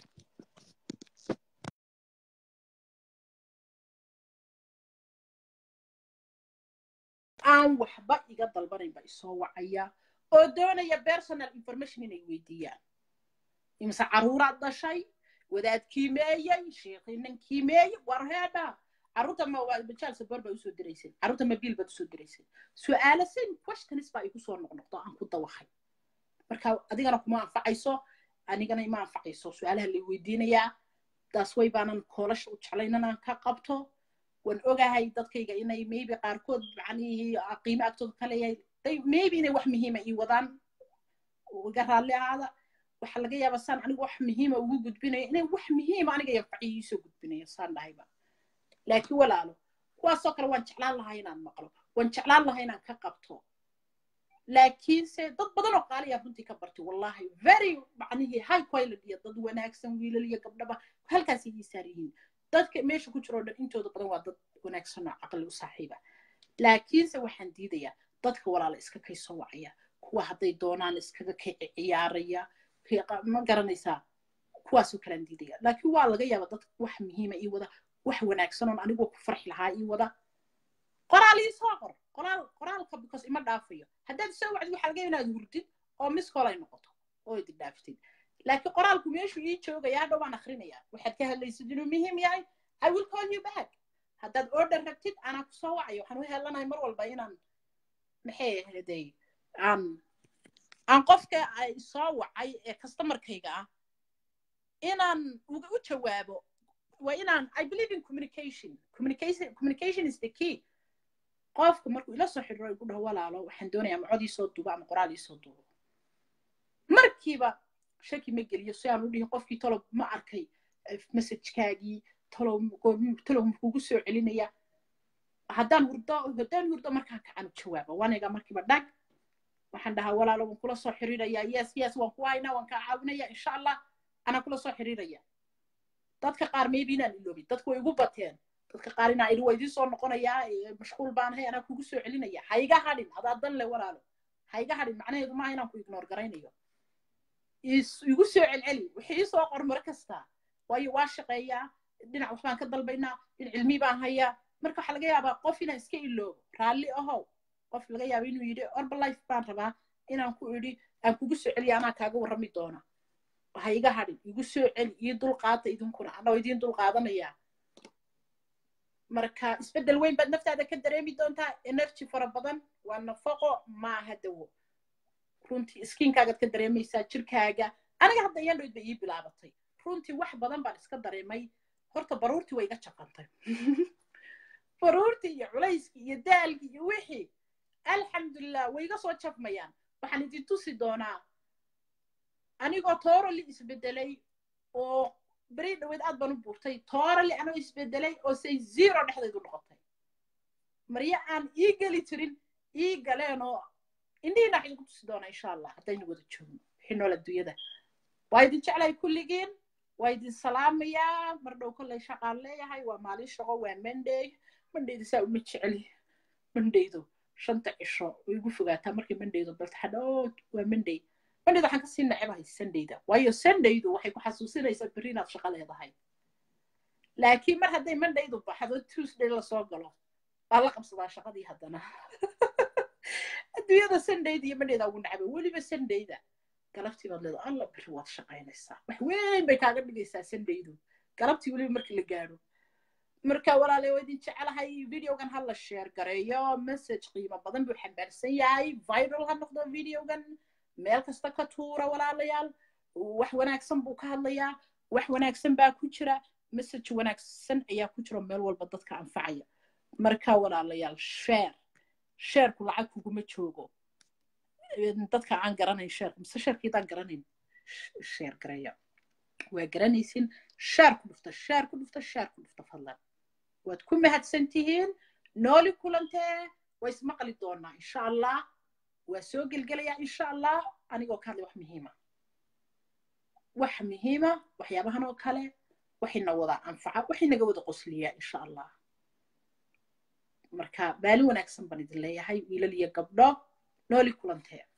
aan waxba iga dalbanayn ba isoo wacaya oo doonaya personal information inay weydiiyaan imse caruuraad dhashay wadaad kiimeeyey sheekhinan kiimeeyey war heedha carruurta ma bajaal saboor baa usoo diraysay carruurta ma biil baad usoo diraysay su'aalo same questions baa igu soo noqnoqdo aan ku dawahay marka adigana kuma anfacayso anigana ima anfacayso su'aalaha lay weydiinayaa taas way baanan koolasha u jeclayn inaan ka qabto waan ogahay dadkayga inay maybe qaarkood macnihii qiimo agtooda ka leeyahay maybe inay wax muhiima ii wadaan iga raalli ahaada waxaa laga yaabaa saan anigu wax muhiima ugu gudbinayo inay wax muhiima aniga yanfaciyo iisoo gudbinayo saan dhahayba laakiin walaalo kuwaasoo kale waan jeclaan lahaa inaan maqlo waan jeclaan lahaa inaan ka qabto laakiinse dad badan oo qaaliya runtii ka bartay wallahi very macnihii high quality iyo dad wanaagsan wiilal iyo gabdhaba halkaasay ii saar yihiin dadka meesha ku jiro o dhan intooda badan waa dad wanaagsan oo caqli u saaxiiba laakiinse waxaan diidayaa dadka walaala iska kay soo wacaya kuwa hadday doonaan iskaga kay ciyaaraya ma garanaysaa kuwaasoo kalean diidaya laakiin waa laga yaaba dad wax muhiima ii wada wax wanaagsan oon anigoo ku farxi lahaa ii wada qoraal ii soo qor qoraal qoraalka because ima dhaafayo haddaad soo wacdid waxaa laga inaad hurdid oo miskool ay noqoto oo idin dhaaftid laakiin qoraalku meeshuu ii joogayaa dhow waan akhrinayaa waxaad ka hadlaysid inuu muhiim yahay i will call you back haddaad order rabtid anaa ku soo wacayo waxaan u helanahay mar walba inaan maxay ahayday aan aan qofka ay soo wacay ee customerkayga ah inaan uga u jawaabo waa inaan i believe in communication communication communication is the key qofka markuu ila soo xidhiro igu dhaho walaalo waxaan doonayaa ama cod iisoo duubo ama qoraal iisoo duubo markiiba shaki ma geliyo si aan u dhihin qofkii tolob ma arkay messagekaagii tolow tolow kugu soo celinaya haddaan hurdo haddaan hurdo markaa kacan u jawaaba waniga markiiba dhag waxaan dhahaa walaalo waan kula soo xiriirayaa yes yes waan ku haynaa waan kaa caawinaya insha allah anaa kula soo xiriiraya dadka qaar maybe inaan iloobin dadku way igu bateen dadka qaar inaan idhi waa idiin soo noqonayaa mashquul baan hay anaa kugu soo celinaya ha iga hadhin adaa dan le walaalo ha iga hadhin macnaheedu maaha inaan ku ignoor garaynayo igu soo celceli wixii ii soo qor mare kasta waayo waa shaqeeyaa dhinac waxbaan ka dalbaynaa dhinac cilmi baan hayaa marka waxaa laga yaabaa qof inaan iska iloobo raalli ahow qof laga yaaba inuu yidhi orbalife baan rabaa inaan ku idhi aan kugu soo celiya anaa kaaga warrami doona ha iga hadhin igu soo celi iyo dulqaata idinkuna anoo idiin dulqaadanayaa marka isbeddel weyn baad naftaada ka dareemi doontaa energy fara badan waa nafaqo maaha dawo runtii iskiinkaagaad ka dareemaysaa jirkaaga aniga hadda iyandhoyd bay ii bilaabatay runtii wax badan baan iska dareemay horta baruurtii way iga jaqantay baruurtii iyo culayskii iyo daalkii iyo wixii alxamdulilah way iga soo jabmayaan waxaan idin tusi doonaa anigoo toorali isbedelay oo beri dhaweed aad baan u buurtay toorali anoo isbedelay oo say zero dhexdaydu noqotay maryo aan ii geli jirin ii galeen oo indhihiina wax idinku tusi doonaa insha allah haddaynu wada joogno wixii nool adduunyada waa idin jeclahay kulligiin waa idin salaamayaa mar dhow kollay shaqaan leeyahay waa maalin shaqo waa monday mondayda saa uma jeceli mondaydu shanta cisho way igu fogaataa markay mondaydu baltaxadho waa monday mondayda waxaan kasii nacebahay sundayda waayo sundaydu waxay ku xasuusinaysaa berri inaad shaqo leedahay laakiin mar hadday mondaydu baxdo tuesday lasoo galo waa la qabsadaa shaqadii haddana adduunyada sundayda iyo mondayda ugu nacaba weliba sundayda galabtii baad leedahay alla berri waad shaqaynaysaa wax weyn bay kaaga dhigaysaa sundaydu galabtii weliba markii la gaadho marka walaale waa idin jecelahay videogan ha la sheer gareeyo message qiimo badan buu xambaarsan yahay viral ha noqdo videogan meel kasta ka tuura walaalayaal wax wanaagsan buu ka hadlayaa wax wanaagsan baa ku jira message wanaagsan ayaa ku jira meel walba dadka anfacaya marka walaalayaal sheer sheerku lacag kuguma joogo dadka aan garanayn sheerka mise sheerkiidaan garanayn sheer gareeya waa garanaysin sheer ku dhufta sheer ku dhufta sheer ku dhufta fadlan waad ku mahadsan tihiin nooli kulantee waa ismaqli doonaa insha allah waa soo gelgelayaa insha allah anigoo ka hadlay wax muhiima wax muhiima waxyaabahan oo kale waxayna wada anfaca waxaynaga wada qosliyaa insha allah marka maalin wanaagsan baan idin leeyahay wiilal iyo gabdho nooli kulantee